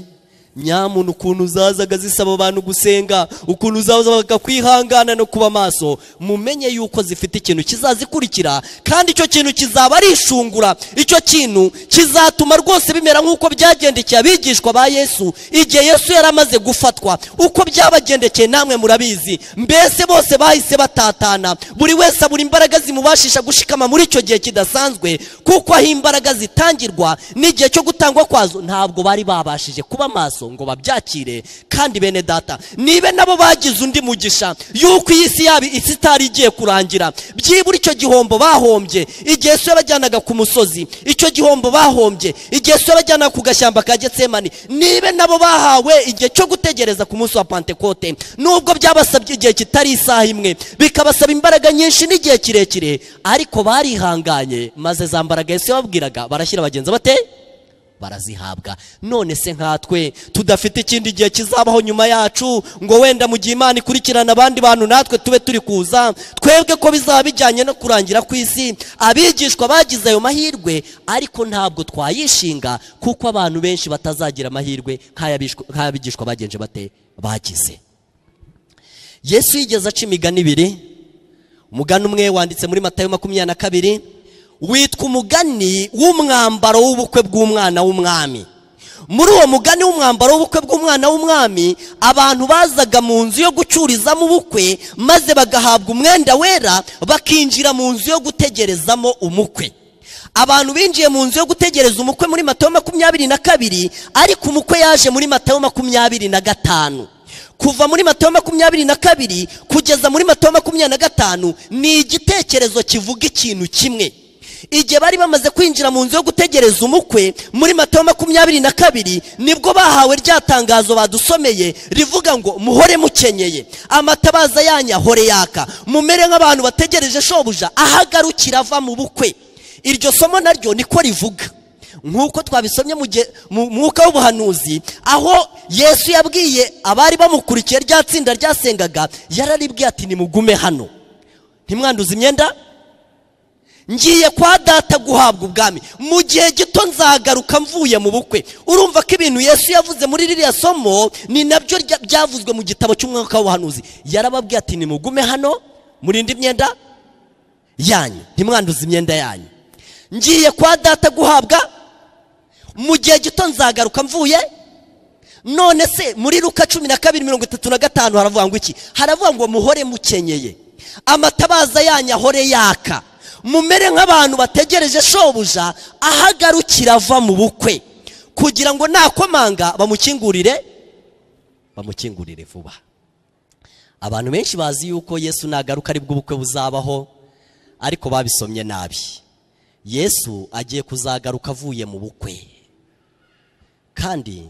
nyamuntu ukuntu uzazaga zisaba abantu gusenga ukuntu uzazaga kwihangana no kuba maso mumenye yuko zifite ikintu kizazikurikira kandi icyo kintu kizaba ari ishungura icyo kintu kizatuma rwose bimera nk'uko byagendekeye abigishwa ba yesu igihe yesu yari amaze gufatwa uko byabagendekeye namwe murabizi mbese bose bahise batatana buri wese abura imbaraga zimubashisha gushikama muri icyo gihe kidasanzwe kuko aho imbaraga zitangirwa n'igihe cyo gutangwa kwazo ntabwo bari babashije kuba maso ngo babyakire kandi bene data nibe nabo bagize undi mugisha yuko iyi si yabo isi itari igiye kurangira byibura icyo gihombo bahombye igihe se yabajyanaga ku musozi icyo gihombo bahombye igihe se yabajyanaga ku gashyamba ka getsemani nibe nabo bahawe igihe cyo gutegereza ku munsi wa pantekote nubwo byabasabye igihe kitari isaha imwe bikabasaba imbaraga nyinshi n'igihe kirekire ariko barihanganye maze za mbaraga yesu yababwiraga barashyira bagenzi bateye barazihabwa none se nkatwe tudafite ikindi gihe kizabaho nyuma yacu ngo wenda mu gihe imana ikurikirana abandi bantu natwe tube turi kuza twebwe ko bizaba bijyanye no kurangira ku isi abigishwa bagize ayo mahirwe ariko ntabwo twayishinga kuko abantu benshi batazagira amahirwe nk'ay'abigishwa bagenje bate bagize yesu yigeze aca imigani ibiri umugani umwe wanditse muri matayo makumyabiri na kabiri witwa umugani w'umwambaro w'ubukwe bw'umwana w'umwami muri uwo mugani w'umwambaro w'ubukwe bw'umwana w'umwami abantu bazaga mu nzu yo gucururizamo ubukwe maze bagahabwa umwenda wera bakinjira mu nzu yo gutegerezamo umukwe abantu binjiye mu nzu yo gutegereza umukwe muri matayo makumyabiri na kabiri ariko umukwe yaje muri matayo makumyabiri na gatanu kuva muri matayo makumyabiri na kabiri kugeza muri matayo makumyabiri na gatanu ni igitekerezo kivuga ikintu kimwe igihe bari bamaze kwinjira mu nzu yo gutegereza umukwe muri matayo makumyabiri na kabiri nibwo bahawe rya tangazo badusomeye rivuga ngo muhore mukenyeye amatabaza yanyu ahore yaka mumere nk'abantu bategereje shobuja ahagarukira ava mu bukwe iryo somo naryo niko rivuga nk'uko twabisomye mu mwuka w'ubuhanuzi aho yesu yabwiye abari bamukurikiye rya tsinda ryasengaga yararibwiye ati nimugume hano ntimwanduze imyenda ngiye kwa data guhabwa ubwami mu gihe gito nzagaruka mvuye mu bukwe urumva ko ibintu yesu yavuze muri ririya somo ni nabyo byavuzwe mu gitabo cy'umwaka w'ubuhanuzi yarababwiye ati nimugume hano murinde imyenda yanyu ntimwanduze imyenda yanyu ngiye kwa data guhabwa mu gihe gito nzagaruka mvuye none se muri ruka cumi na kabiri mirongo itatu na gatanu haravuga ngo iki haravuga ngo muhore mukenyeye amatabaza yanyu ahore yaka mumere nk'abantu bategereje shobuja ahagarukira ava mu bukwe kugira ngo nakomanga bamukingurire bamukingurire vuba abantu benshi bazi yuko yesu nagaruka aribwo ubukwe buzabaho ariko babisomye nabi yesu agiye kuzagaruka avuye mu bukwe kandi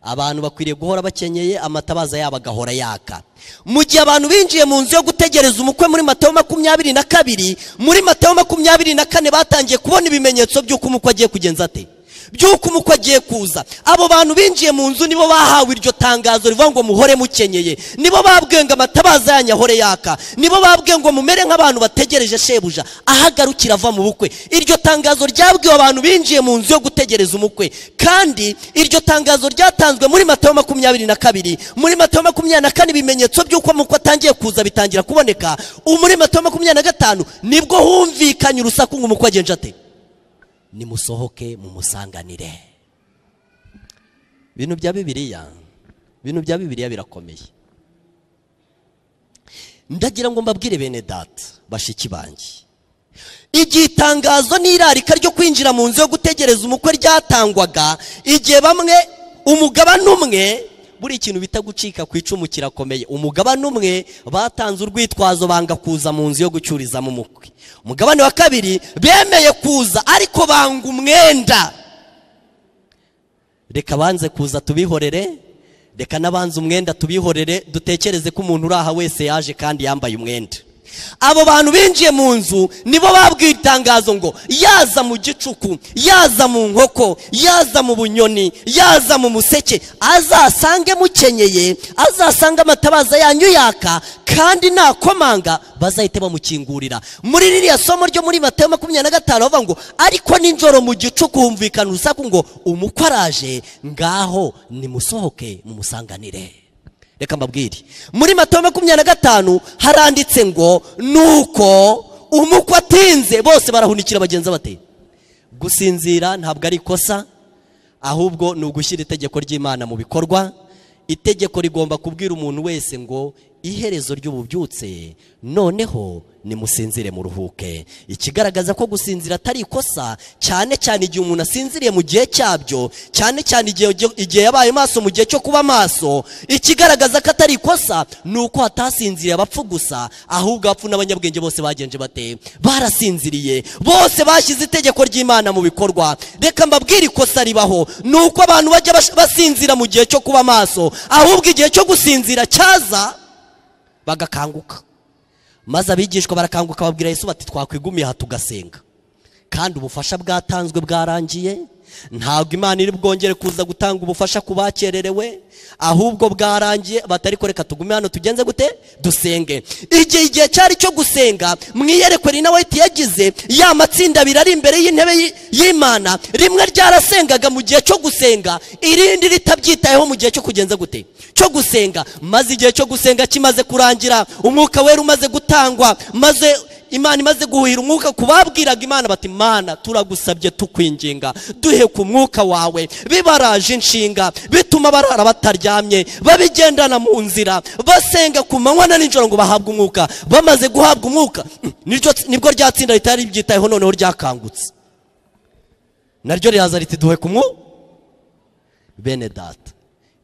abantu bakwiriye guhora bakenyeye amatabaza yabo agahora yaka mu gihe abantu binjiye mu nzu yo gutegereza umukwe muri matayo makumyabiri na kabiri muri matayo makumyabiri na kane batangiye kubona ibimenyetso by'uko umukwe agiye kugenza ate by'uko umukwe agiye kuza abo bantu binjiye mu nzu nibo bahawe iryo tangazo rivuga ngo muhore mukenyeye nibo babwiye ngo amatabaza yanyu ahore yaka nibo babwiye ngo mumere nk'abantu bategereje shebuja ahagarukira ava mu bukwe iryo tangazo ryabwiwe abantu binjiye mu nzu yo gutegereza umukwe kandi iryo tangazo ryatanzwe muri matayo makumyabiri na kabiri muri matayo makumyabiri na kane ibimenyetso by'uko umukwe atangiye kuza bitangira kuboneka muri matayo makumyabiri na gatanu nibwo humvikanye urusaku ngo umukwe agenje ate nimusohoke mumusanganire ibintu bya bibiliya ibintu bya bibiliya birakomeye ndagira ngo mbabwire bene data bashiki banjye igihe itangazo n'irarika ryo kwinjira mu nzu yo gutegereza umukwe ryatangwaga igihe bamwe umugabane umwe buriya ikintu bita gucika ku icumu kirakomeye umugabane umwe batanze urwitwazo banga kuza mu nzu yo gucururizamo umukwe umugabane wa kabiri bemeye kuza ariko banga umwenda reka banze kuza tubihorere reka n'abanze umwenda tubihorere dutekereze ko umuntu uri aha wese yaje kandi yambaye umwenda abo bantu binjiye mu nzu nibo babwiye itangazo ngo yaza mu gicuku yaza mu nkoko yaza mu bunyoni yaza mu museke azasange mukenyeye azasange amatabaza yanyu yaka kandi nakomanga bazahite bamukingurira muri ririya somo ryo muri matayo makumyabiri na gatanu bavuga ngo ariko nijoro mu gicuku humvikana urusaku ngo umukwe araje ngaho nimusohoke mumusanganire reka mbabwire muri mato makumyabiri na gatanu haranditse ngo nuko umukwe atinze bose barahunikira bagenzi bate gusinzira ntabwo ari ikosa ahubwo ni ugushyira itegeko ry'imana mu bikorwa itegeko rigomba kubwira umuntu wese ngo iherezo ry'ububyutse noneho nimusinzire muruhuke ikigaragaza ko gusinzira atari ikosa cyane cyane igihe umuntu asinziriye mu gihe cyabyo cyane cyane igihe igihe yabaye maso mu gihe cyo kuba maso ikigaragaza ko atari ikosa ni uko hatasinziriye abapfu gusa ahubwo abapfu n'abanyabwenge bose bagenje bate barasinziriye bose bashyize itegeko ry'imana mu bikorwa reka mbabwire ikosa ribaho ni uko abantu bajya bash- basinzira mu gihe cyo kuba maso ahubwo igihe cyo gusinzira cyaza bagakanguka maze abigishwa barakanguka babwira Yesu bati twakwigumiye aha tugasenga kandi ubufasha bwatanzwe bwarangiye ntabwo imana iri bwongere kuza gutanga ubufasha ku bakererewe ahubwo bwarangiye batari reka tugume hano tugenze gute dusenge igihe igihe cyari cyo gusenga mwiyerekwe nawe yagize ya matsinda abiri ari imbere y'intebe y'i- y'imana rimwe ryarasengaga mu gihe cyo gusenga irindi ritabyitayeho mu gihe cyo kugenza gute cyo gusenga maze igihe cyo gusenga kimaze kurangira umwuka wera umaze gutangwa maze imana imaze guhuhira umwuka ku babwiraga imana bati mana turagusabye tukwinginga duhe ku mwuka wawe bibaraje inshinga bituma barara bataryamye babigendana mu nzira basenga ku manywa na nijoro ngo bahabwe umwuka bamaze guhabwa umwuka niryo- nibwo rya tsinda ritari ryitayeho noneho ryakangutse naryo riraza riti duhe ku mwuka bene data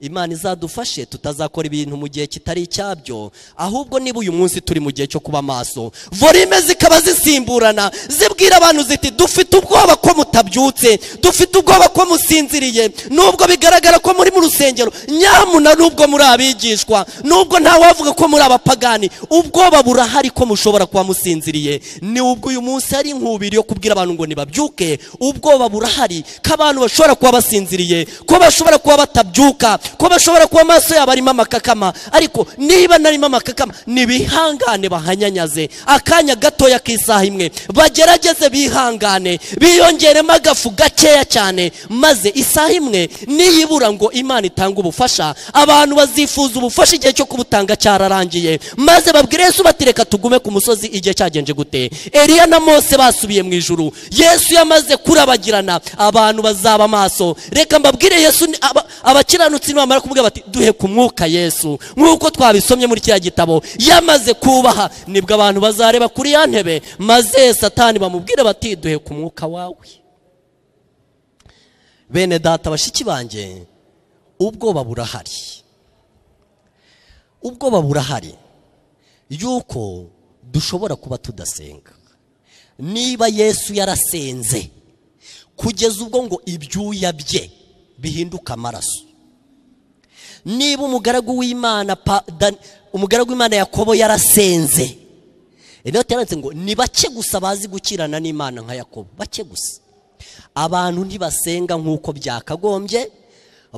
imana izadufashe tutazakora ibintu mu gihe kitari icyabyo ahubwo niba uyu munsi turi mu gihe cyo kuba maso volime zikaba zisimburana zibwira abantu ziti dufite ubwoba ko mutabyutse dufite ubwoba ko musinziriye nubwo bigaragara ko muri mu rusengero nyamuna nubwo muri abigishwa nubwo ntawavuga ko muri abapagani ubwoba burahari ko mushobora kuba musinziriye ni ubwo uyu munsi hari inkubiri yo kubwira abantu ngo nibabyuke ubwoba burahari ko abantu bashobora kuba basinziriye ko bashobora kuba batabyuka ko bashobora kuba amaso yabo arimo amakakama ariko niba narimo amakakama nibihangane bahanyanyaze akanya gatoya k'isaha imwe bagerageze bihangane biyongeremo agafu gakeya cyane maze isaha imwe niyibura ngo imana itange ubufasha abantu bazifuza ubufasha igihe cyo kubutanga cyararangiye maze babwire yesu bati reka tugume ku musozi igihe cyagenje gute eliya na mose basubiye mu ijuru yesu yamaze kurabagirana abantu bazaba maso reka mbabwire yesu ni- aba- abakiranutsi nibamara kuvuga bati duhe ku mwuka yesu nk'uko twabisomye muri kiriya gitabo yamaze kubaha nibwo abantu bazareba kuri ya ntebe maze satani bamubwire bati duhe ku mwuka wawe bene data bashiki banjye ubwoba burahari ubwoba burahari yuko dushobora kuba tudasenga niba yesu yarasenze kugeza ubwo ngo ibyuya bye bihinduka amaraso niba umugaragu w'imana pa- Dan- umugaragu w'imana yakobo yarasenze inoti yanditse ngo ni bake gusa bazi gukirana n'imana nka yakobo bake gusa abantu ntibasenga nk'uko byakagombye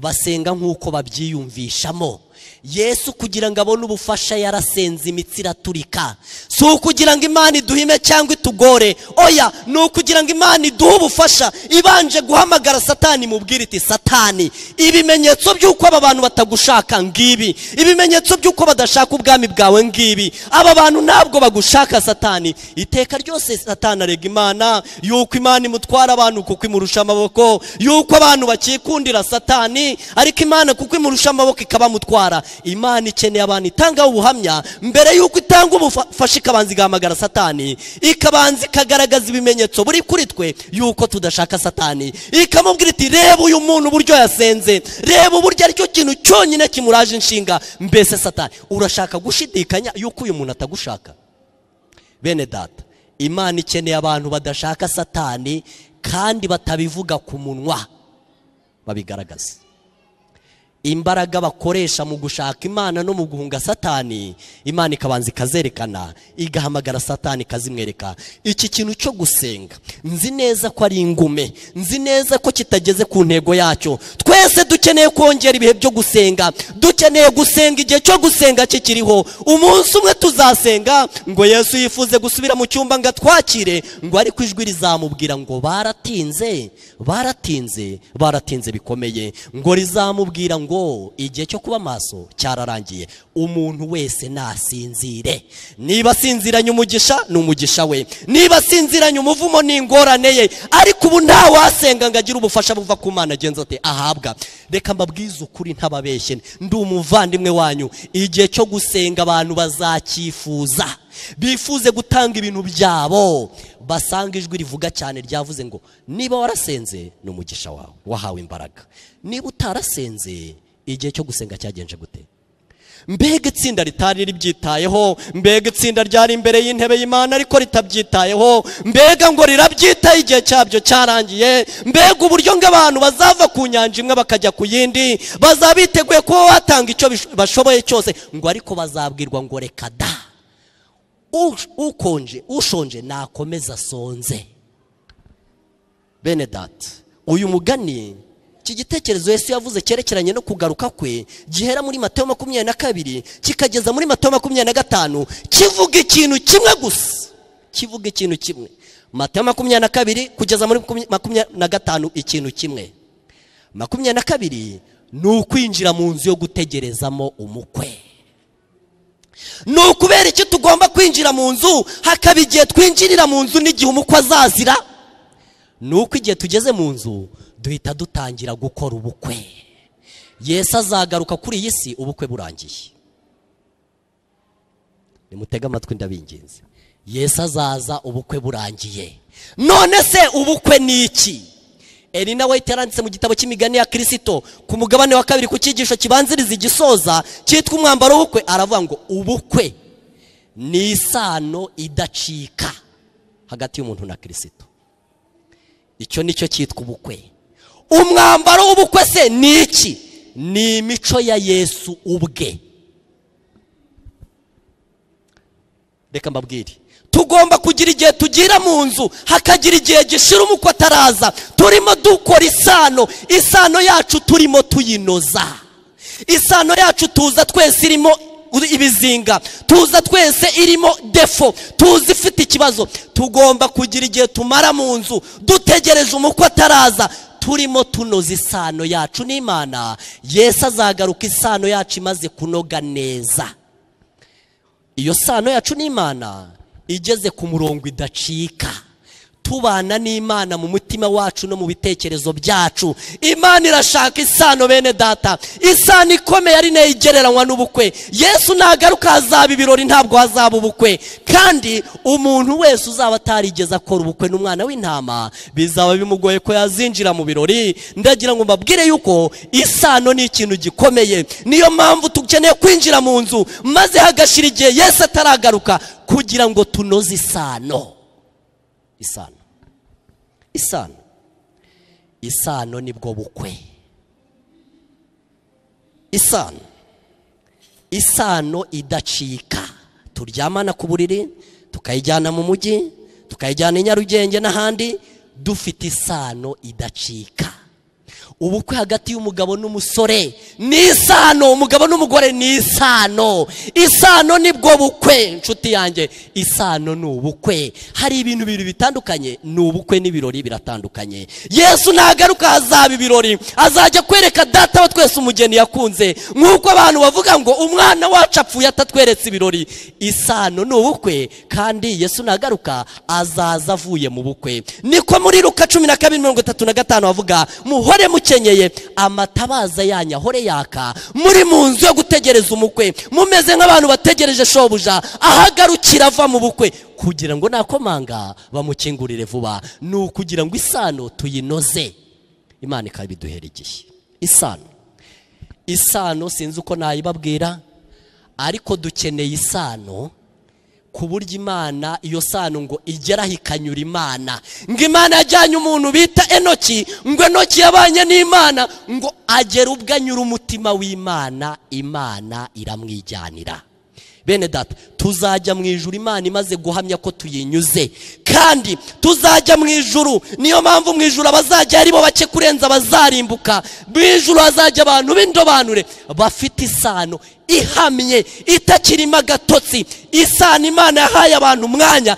basenga nk'uko babyiyumvishamo yesu kugira ngo abone ubufasha yarasenze imitsi iraturika si ukugira ngo imana iduhime cyangwa itugore oya ni ukugira ngo imana iduhe ubufasha ibanje guhamagara satani imubwire iti satani ibimenyetso by'uko aba bantu batagushaka ngibi ibimenyetso by'uko badashaka ubwami bwawe ngibi aba bantu ntabwo bagushaka satani iteka ryose satani arega imana yuko imana imutwara abantu kuko imurusha amaboko yuko abantu bakikundira satani ariko imana kuko imurusha amaboko ikabamutwara imana ikeneye abantu itangaho ubuhamya mbere y'uko itanga ubufasha ikabanza igahamagara satani ikabanza ikagaragaza ibimenyetso buri kuri twe y'uko tudashaka satani ikamubwira iti reba uyu muntu uburyo yasenze reba uburyo aricyo kintu cyonyine kimuraje inshinga mbese satani urashaka gushidikanya y'uko uyu muntu atagushaka bene data imana ikeneye abantu badashaka satani kandi batabivuga ku munwa babigaragaza imbaraga bakoresha mu gushaka imana no mu guhunga satani imana ikabanza ikazerekana igahamagara satani ikazimwereka iki kintu cyo gusenga nzi neza ko ari ingume nzi neza ko kitageze ku ntego yacyo twese dukeneye kongera ibihe byo gusenga dukeneye gusenga igihe cyo gusenga kikiriho umunsi umwe tuzasenga ngo yesu yifuze gusubira mu cyumba ngo atwakire ngo ariko ijwi rizamubwira ngo baratinze baratinze baratinze bikomeye ngo rizamubwira ngo ngo igihe cyo kuba maso cyararangiye umuntu wese nasinzire niba asinziranye umugisha ni umugisha we niba asinziranye umuvumo ni ingorane ye ariko ubu nta wasenga ngo agire ubufasha buva ku mana agenza ate ahabwa reka mbabwize ukuri ntababeshye ndi umuvandimwe wanyu igihe cyo gusenga abantu bazacyifuza bifuze gutanga ibintu byabo basanga ijwi rivuga cyane ryavuze ngo niba warasenze ni umugisha wawe wahawe imbaraga niba utarasenze igihe cyo gusenga cyagenje gute mbega itsinda ritari ribyitayeho mbega itsinda ryari imbere y'intebe y'imana ariko ritabyitayeho mbega ngo rirabyitaye igihe cyabyo cyarangiye mbega uburyo ngo abantu bazava ku nyanja imwe bakajya ku yindi bazaba biteguye kuba batanga icyo bashoboye cyose ngo ariko bazabwirwa ngo reka da ukonje ushonje nakomeza asonze bene data uyu mugani iki gitekerezo Yesu yavuze cyerekeranye no kugaruka kwe gihera muri Mateyo makumyabiri na kabiri kikageza muri Mateyo makumyabiri na gatanu kivuga ikintu kimwe gusa kivuga ikintu kimwe Mateyo makumyabiri na kabiri kugeza muri makumyabiri na gatanu ikintu kimwe makumyabiri na kabiri ni ukwinjira mu nzu yo gutegerezamo umukwe ni ukubera iki tugomba kwinjira mu nzu hakaba igihe twinjirira mu nzu n'igihe umukwe azazira ni uko igihe tugeze mu nzu duhita dutangira gukora ubukwe Yesu azagaruka kuri iyi si ubukwe burangiye nimutege amatwi ndabinginze Yesu azaza ubukwe burangiye none se ubukwe ni iki Elina White yaranditse mu gitabo cy'imigani ya kirisito ku mugabane wa kabiri ku cyigisho kibanziriza igisoza cyitwa umwambaro w'ubukwe aravuga ngo ubukwe ni isano idacika hagati y'umuntu na kirisito icyo ni cyo cyitwa ubukwe umwambaro w'ubukwe se ni iki ni imico ya yesu ubwe reka mbabwire tugomba kugira igihe tugira mu nzu hakagira igihe gishira umukwe ataraza turimo dukora isano isano yacu turimo tuyinoza isano yacu tuza twese irimo ibizinga tuza twese irimo defo tuzi ifite ikibazo tugomba kugira igihe tumara mu nzu dutegereje umukwe ataraza turimo tunoza isano yacu n'imana Yesu azagaruka isano yacu imaze kunoga neza iyo sano yacu n'imana igeze ku murongo idacika tubana n'imana mu mutima wacu no mu bitekerezo byacu imana irashaka isano bene data isano ikomeye ari nayo igereranywa n'ubukwe yesu nagaruka hazaba ibirori ntabwo hazaba ubukwe kandi umuntu wese uzaba atarigeze akora ubukwe n'umwana w'intama bizaba bimugoye ko yazinjira mu birori ndagira ngo mbabwire yuko isano ni ikintu gikomeye niyo mpamvu dukeneye kwinjira mu nzu maze hagashira igihe yesu ataragaruka kugira ngo tunoze isano isano isano isano nibwo bukwe isano isano idacika turyamana ku buriri tukayijyana mu mujyi tukayijyana i nyarugenge n'ahandi dufite isano idacika ubukwe hagati y'umugabo n'umusore ni isano umugabo n'umugore ni isano isano nibwo bukwe inshuti yanjye isano ni ubukwe hari ibintu bibiri bitandukanye ni ubukwe n'ibirori biratandukanye yesu ntagaruka hazaba ibirori azajya kwereka data wa twese umugeni yakunze nk'uko abantu bavuga ngo umwana wacu apfuye atatweretse ibirori isano ni ubukwe kandi yesu ntagaruka azaza avuye mu bukwe niko muri ruka cumi na kabiri mirongo itatu na gatanu bavuga muhore muke mukenyeye amatabaza yanyu ahore yaka muri mu nzu yo gutegereza umukwe mumeze nk'abantu bategereje shobuja ahagarukira ava mu bukwe kugira ngo nakomanga bamukingurire vuba ni ukugira ngo isano tuyinoze imana ikabiduhera igihe isano isano sinzi uko nayibabwira ariko dukeneye isano ku buryo imana iyo sano ngo igeraho ikanyura imana ngo imana yajyanye umuntu bita enoki ngo enoki yabanye n'imana ngo agere ubwo anyura umutima w'imana imana iramwijyanira bene data tuzajya mu ijuru imana imaze guhamya ko tuyinyuze kandi tuzajya mu ijuru niyo mpamvu mu ijuru abazajya ari bo bake kurenza abazarimbuka mu ijuru hazajya abantu b'indobanure bafite isano ihamye itakirimo agatotsi isano imana yahaye abantu umwanya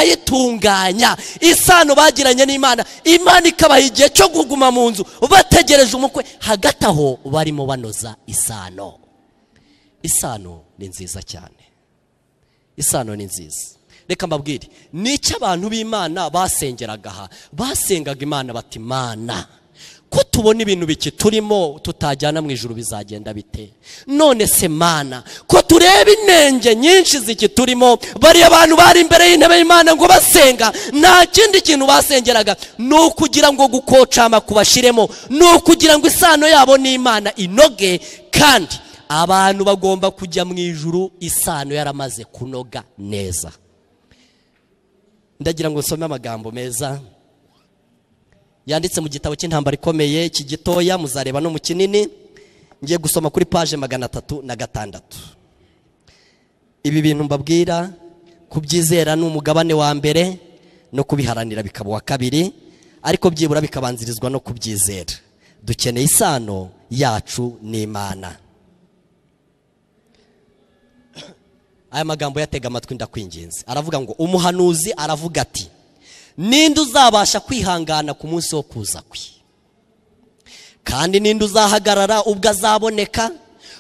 bakayitunganya isano bagiranye n'imana imana ikabaha igihe cyo kuguma mu nzu bategereje umukwe hagati aho barimo banoza isano isano ni nziza cyane isano ni nziza reka mbabwire ni icyo abantu b'imana basengeraga aha basengaga imana bati imana ko tubona ibintu biki turimo tutajyana mu ijoro bizagenda bite none se mana ko tureba inenge nyinshi ziki turimo bariya bantu bari imbere y'intebe y'imana ngo basenga nta kindi kintu basengeraga ni ukugira ngo gukocama kubashiremo ni ukugira ngo isano yabo n'imana inoge kandi abantu bagomba kujya mu ijuru isano yaramaze kunoga neza ndagira ngo nsome amagambo meza yanditse mu gitabo cy'intambara ikomeye iki gitoya muzareba no mu kinini ngiye gusoma kuri paje magana atatu na gatandatu ibi bintu mbabwira kubyizera ni umugabane wa mbere no kubiharanira bikaba uwa kabiri ariko byibura bikabanzirizwa no kubyizera dukeneye isano yacu n'imana aya magambo yatega amatwi ndakwinginze aravuga ngo umuhanuzi aravuga ati ninde uzabasha kwihangana ku munsi wo kuza kwe kandi ninde uzahagarara ubwo azaboneka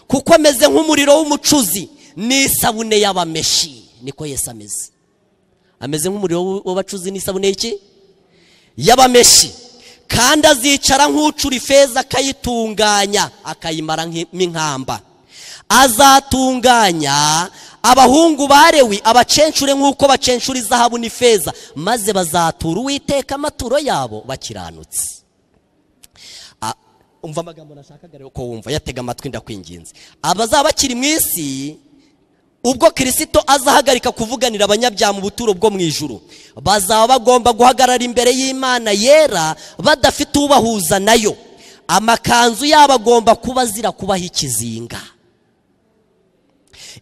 kuko ameze nk'umuriro w'umucuzi n'isabune y'abameshi niko Yesu ameze ameze nk'umuriro w'abacuzi n'isabune y'iki y'abameshi kandi azicara nk'ucura ifeza akayitunganya akayimara nk'inkamba azatunganya abahungu barewi abacencure nk'uko bacencura izahabu n'ifeza maze bazatura uwiteka amaturo yabo bakiranutse umva amagambo nashakaga rero ko wumva yatega amatwi ndakwinginze abazaba bakiri mu isi ubwo kirisito azahagarika kuvuganira abanyabyaha mu buturo bwo mu ijuru bazaba bagomba guhagarara imbere y'imana yera badafite ubahuza nayo amakanzu yabo agomba kuba azira kubaho ikizinga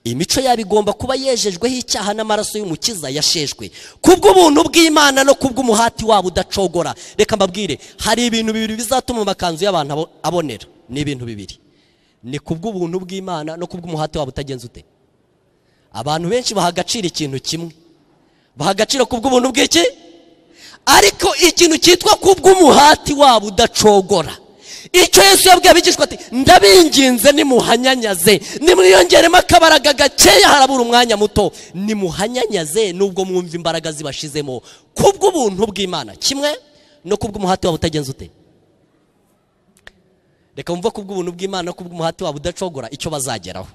imico yabo igomba kuba yejejweho icyaha n'amaraso y'umukiza yashejwe kubw'ubuntu bw'imana no kubw'umuhati wabo udacogora reka mbabwire hari ibintu bibiri bizatuma amakanzu y'abantu abonera ni ibintu bibiri ni kubw'ubuntu bw'imana no kubw'umuhati wabo utagenze ute abantu benshi baha agaciro ikintu kimwe baha agaciro kubw'ubuntu bw'iki ariko ikintu cyitwa kubw'umuhati wabo udacogora icyo Yesu yabwiye abigishwa ati ndabinginze nimuhanyanyaze nimwiyongeremo akabaraga gakeya harabura umwanya muto nimuhanyanyaze nubwo mwumva imbaraga zibashizemo kubw'ubuntu bw'imana kimwe no kubw'umuhati wabo utagenze ute reka wumve kubw'ubuntu bw'imana no kubw'umuhati wabo udacogora icyo bazageraho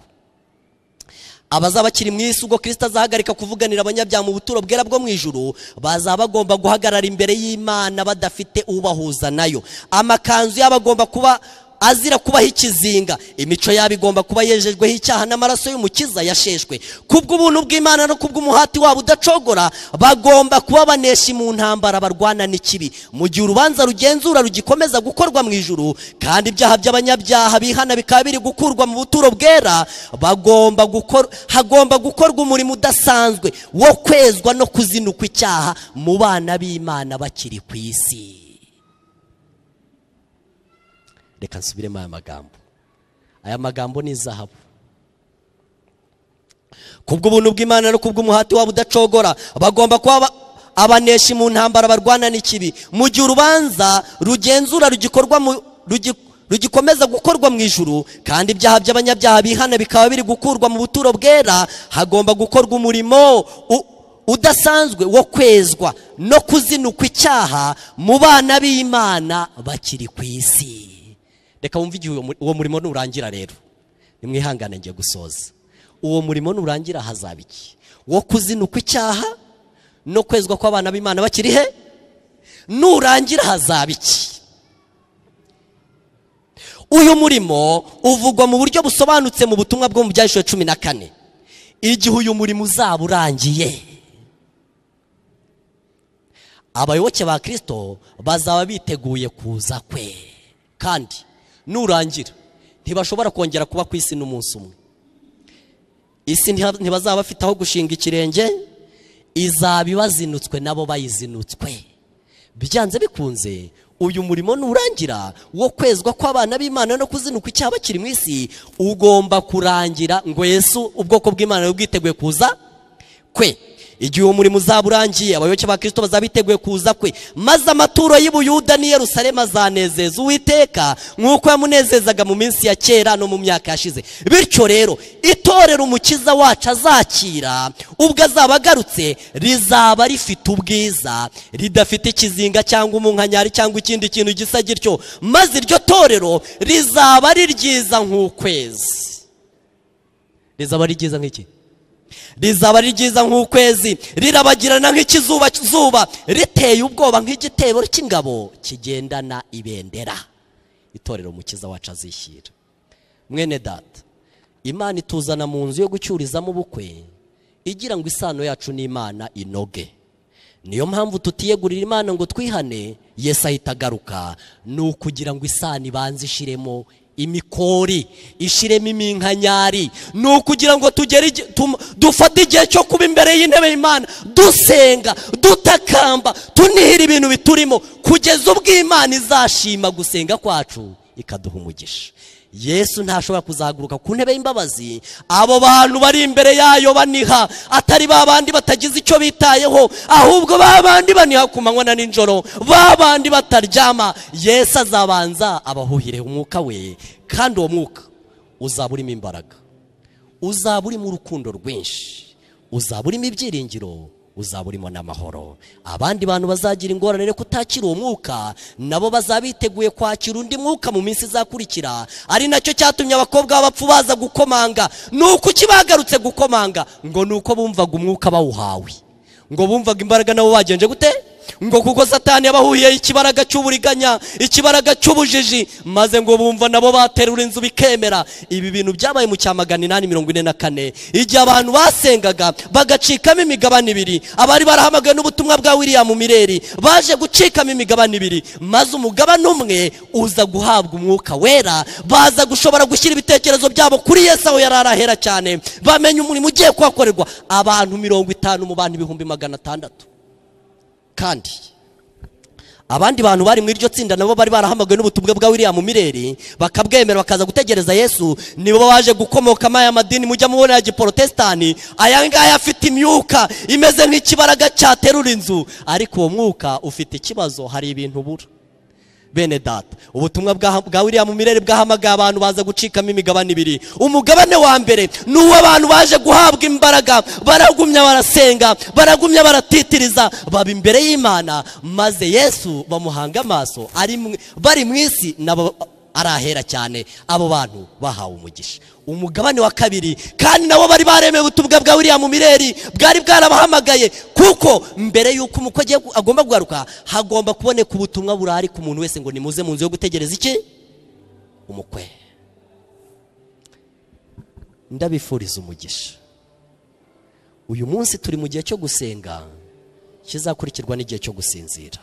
abazaba bakiri mu isi ubwo kirisita azahagarika kuvuganira abanyabyaha mu buturo bwera bwo mu ijuru bazaba bagomba guhagarara imbere y'imana badafite ubahuza nayo amakanzu yabo agomba kuba azira kubaho ikizinga imico yabo igomba kuba yejejweho icyaha n'amaraso y'umukiza yasheshwe kubw'ubuntu bw'imana no kubw'umuhati wabo udacogora bagomba kuba baneshi mu ntambara barwana n'ikibi mu gihe urubanza rugenzura rugikomeza gukorwa mu ijuru kandi ibyaha by'abanyabyaha bihana bikaba biri gukurwa mu buturo bwera bagomba gukora hagomba gukorwa umurimo udasanzwe wo kwezwa no kuzinukwa icyaha mu bana b'imana bakiri ku isi reka nsubiremo aya magambo aya magambo ni zahabu kubw'ubuntu bw'imana no kubw'umuhati wabo udacogora bagomba kuba abaneshi mu ntambara barwana n'ikibi mu gihe urubanza rugenzura rugikorwa mu rugikomeza gukorwa mu ijuru kandi ibyaha by'abanyabyaha bihana bikaba biri gukurwa mu buturo bwera hagomba gukorwa umurimo udasanzwe wo kwezwa no kuzinukwa icyaha mu bana b'imana bakiri ku isi reka wumve igihe uwo mu- uwo murimo nurangira rero nimwihangane ngiye gusoza uwo murimo nurangira hazaba iki wo kuzinukwa icyaha no kwezwa kw'abana b'imana bakiri he nurangira hazaba iki uyu murimo uvugwa mu buryo busobanutse mu butumwa bwo mu byahishwe cumi na kane igihe uyu murimo uzaba urangiye abayoboke ba kirisito bazaba biteguye kuza kwe kandi nurangira ntibashobora kongera kuba ku isi n'umunsi umwe isi ntiha- ntibazaba bafite aho gushinga ikirenge izaba ibazinutswe nabo bayizinutswe byanze bikunze uyu murimo nurangira wo kwezwa kw'abana b'imana no kuzinukwa icyaha bakiri mu isi ugomba kurangira ngo yesu ubwoko bw'imana bube bwiteguye kuza kwe igihe uwo murimo uzaba urangiye abayoboke ba kirisito bazaba biteguye kuza kwe maze amaturo y'ubuyuda n'i yerusalemu azanezeza uwiteka nk'uko yamunezezaga mu minsi ya kera no mu myaka yashize bityo rero itorero umukiza wacu azakira ubwo azaba agarutse rizaba rifite ubwiza ridafite ikizinga cyangwa umunkanyari cyangwa ikindi kintu gisa gityo maze iryo torero rizaba ari ryiza nk'ukwezi rizaba ari ryiza nk'iki rizaba ari ryiza nk'ukwezi rirabagirana nk'ikizuba zuba riteye ubwoba nk'igitebo cy'ingabo kigendana ibendera itorero umukiza wacu azishyira mwene data imana ituzana mu nzu yo gucyurizamo ubukwe igira ngo isano yacu n'imana inoge niyo mpamvu tutiyegurira imana ngo twihane yesu ahita agaruka ni ukugira ngo isano ibanze ishiremo imikori ishiremo iminkanyari ni ukugira ngo tugere igi- tum- dufate igihe cyo kuba imbere y'intebe y'imana dusenga dutakamba tunihira ibintu biturimo kugeza ubwo imana izashima gusenga kwacu ikaduha umugisha yesu ntashobora kuzahaguruka ku ntebe y'imbabazi abo bantu bari imbere yayo baniha atari ba bandi batagize icyo bitayeho ahubwo ba bandi baniha ku manywa na nijoro ba bandi bataryama yesu azabanza abahuhire umwuka we kandi uwo mwuka uzaba urimo imbaraga uzaba urimo urukundo rwinshi uzaba urimo ibyiringiro uzaba urimo n'amahoro abandi bantu bazagira ingorane rero kutakira uwo mwuka nabo bazaba biteguye kwakira undi mwuka mu minsi izakurikira ari nacyo cyatumye abakobwa b'abapfu baza gukomanga ni uko ukibagarutse gukomanga ngo ni uko bumvaga umwuka bawuhawe ngo bumvaga imbaraga nabo bagenje gute ngo kuko satani yabahuye ikibaraga cy'uburiganya ikibaraga cy'ubujiji maze ngo bumva nabo baterura inzu bikemera ibi bintu byabaye mu cya magana inani mirongo ine na kane igihe abantu basengaga bagacikamo imigabane ibiri abari barahamagawe n'ubutumwa bwa william mireri baje gucikamo imigabane ibiri maze umugabane umwe uza guhabwa umwuka wera baza gushobora gushyira ibitekerezo byabo kuri yesu aho yari arahera cyane bamenya umurimo ugiye kuhakorerwa abantu mirongo itanu mu bantu ibihumbi magana atandatu kandi abandi bantu bari muri iryo tsinda nabo bari barahamagawe n'ubutumwa bwa william mireri bakabwemera bakaza gutegereza yesu nibo baje gukomokamo aya madini mujya mubona ya giporotesitani aya ngaya afite imyuka imeze nk'ikibaraga cyaterura inzu ariko uwo mwuka ufite ikibazo hari ibintu ubura bene data ubutumwa bwa- bwa william mirere bwahamagaye abantu baza gucikamo imigabane ibiri umugabane wa mbere ni uw'abantu baje guhabwa imbaraga baragumya barasenga baragumya baratitiriza baba imbere y'imana maze yesu bamuhanga amaso ari mu- bari mu isi nabo arahera cyane abo bantu bahawe umugisha umugabane wa kabiri kandi nabo bari baremeye ubutumwa bwa william mireri bwari bwarabahamagaye kuko mbere y'uko umukozi agiye gu- agomba kugaruka hagomba kuboneka ubutumwa burari ku muntu wese ngo nimuze mu nzu yo gutegereza iki umukwe ndabifuriza umugisha uyu munsi turi mu gihe cyo gusenga kizakurikirwa n'igihe cyo gusinzira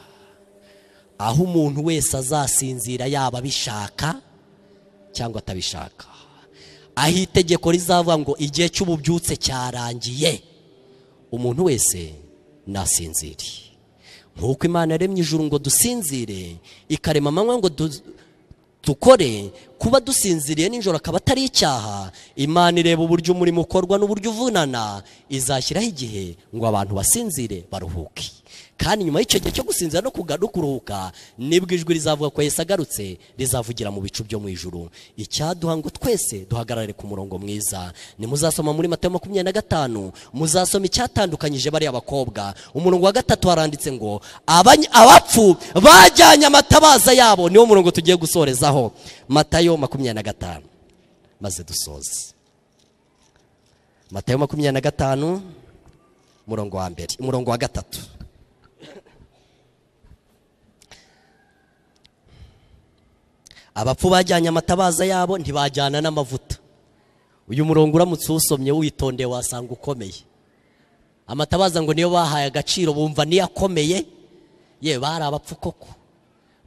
aho umuntu wese azasinzira yaba abishaka cyangwa atabishaka aho itegeko rizavuga ngo igihe cy'ububyutse cyarangiye umuntu wese nasinzire nk'uko imana yaremye ijuru ngo dusinzire ikarema amanywa ngo du- dukore kuba dusinziriye nijoro akaba atari icyaha imana ireba uburyo umurimo ukorwa n'uburyo uvunana izashyiraho igihe ngo abantu basinzire baruhuke kandi nyuma y'icyo gihe cyo gusinzira no kuga- no kuruhuka nibwo ijwi rizavuga ko Yesu agarutse rizavugira mu bicu byo mu ijuru icyaduha ngo twese duhagarare ku murongo mwiza nimuzasoma muri matayo makumyabiri na gatanu muzasoma icyatandukanyije bariya bakobwa umurongo wa gatatu haranditse ngo "Abany- abapfu bajyanye amatabaza yabo niwo murongo tugiye gusorezaho matayo makumyabiri na gatanu maze dusoze matayo makumyabiri na gatanu umurongo wa mbere umurongo wa gatatu abapfu bajyanye amatabaza yabo ntibajyana n'amavuta uyu murongo uramutse uwusomye witondeye wasanga ukomeye amatabaza ngo niyo bahaye agaciro bumva niyo akomeye yewe bari abapfu koko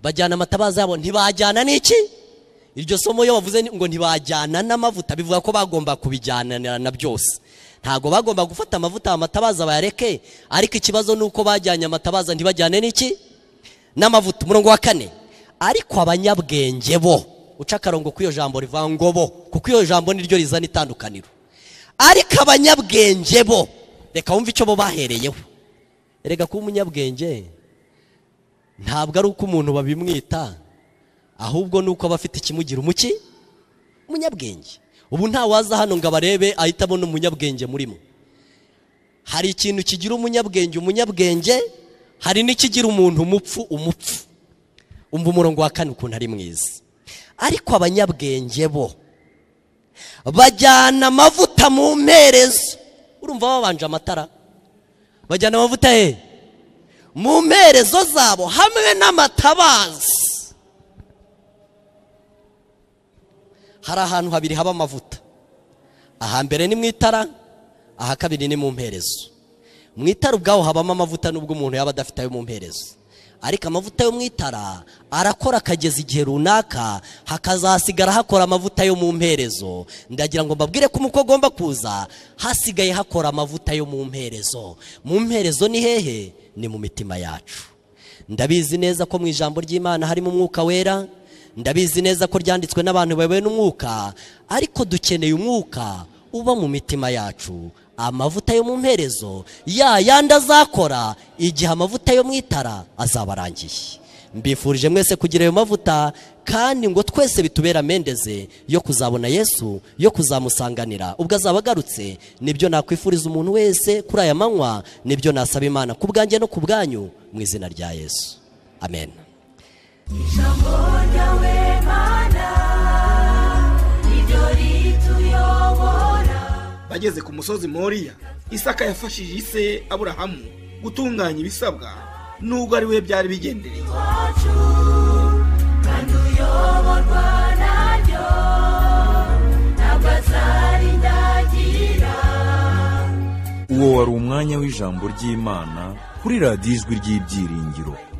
bajyana amatabaza yabo ntibajyana n'iki iryo somo iyo bavuze ni- ngo ntibajyana n'amavuta bivuga ko bagomba kubijyanana na byose ntabwo bagomba gufata amavuta amatabaza bayareke ariko ikibazo ni uko bajyanye amatabaza ntibajyane n'iki n'amavuta umurongo wa kane ariko abanyabwenge bo uca akarongo kuri iyo jambo rivuga ngo bo kuko iyo jambo niryo rizana itandukaniro ariko abanyabwenge bo reka wumve icyo bo bahereyeho erega kuba umunyabwenge ntabwo ari uko umuntu babimwita ahubwo ni uko aba afite ikimugira umuki umunyabwenge ubu nta waza hano ngo abarebe ahita abona umunyabwenge murimo hari ikintu kigira umunyabwenge umunyabwenge hari n'ikigira umuntu umupfu umupfu umva umurongo wa kane ukuntu ari mwiza ariko abanyabwenge bo bajyana amavuta mu mperezo urumva babanje amatara bajyana amavuta he mu mperezo zabo hamwe n'amatabaza hari ahantu habiri haba amavuta ahambere ni mu itara aha kabiri ni mu mperezo mu itara ubwaho habamo amavuta nubwo umuntu yaba adafite ayo mu mperezo ariko amavuta yo mu itara arakora akageza igihe runaka hakazasigara hakora amavuta yo mu mperezo ndagira ngo mbabwire ko umukwe agomba kuza hasigaye hakora amavuta yo mu mperezo mu mperezo ni hehe ni mu mitima yacu ndabizi neza ko mu ijambo ry'imana harimo umwuka wera ndabizi neza ko ryanditswe n'abantu bayobowe n'umwuka ariko dukeneye umwuka uba mu mitima yacu amavuta yo mu mperezo ya yandi azakora igihe amavuta yo mu itara azaba arangiye mbifurije mwese kugira ayo mavuta kandi ngo twese bitubere amendeze yo kuzabona yesu yo kuzamusanganira ubwo azaba agarutse nibyo nakwifuriza umuntu wese kuri aya manywa nibyo nasaba imana ku bwanjye no ku bwanyu mu izina rya yesu amen Ijambo ryawe mana niryo rituyobora bageze ku musozi moriya isaka yafashije ise aburahamu gutunganya ibisabwa nubwo ari we byari bigendereye wacu kandi uyoborwa naryo ntabwo azarindagira uwo wari umwanya w'ijambo ry'imana kuri radiyo ijwi ry'ibyiringiro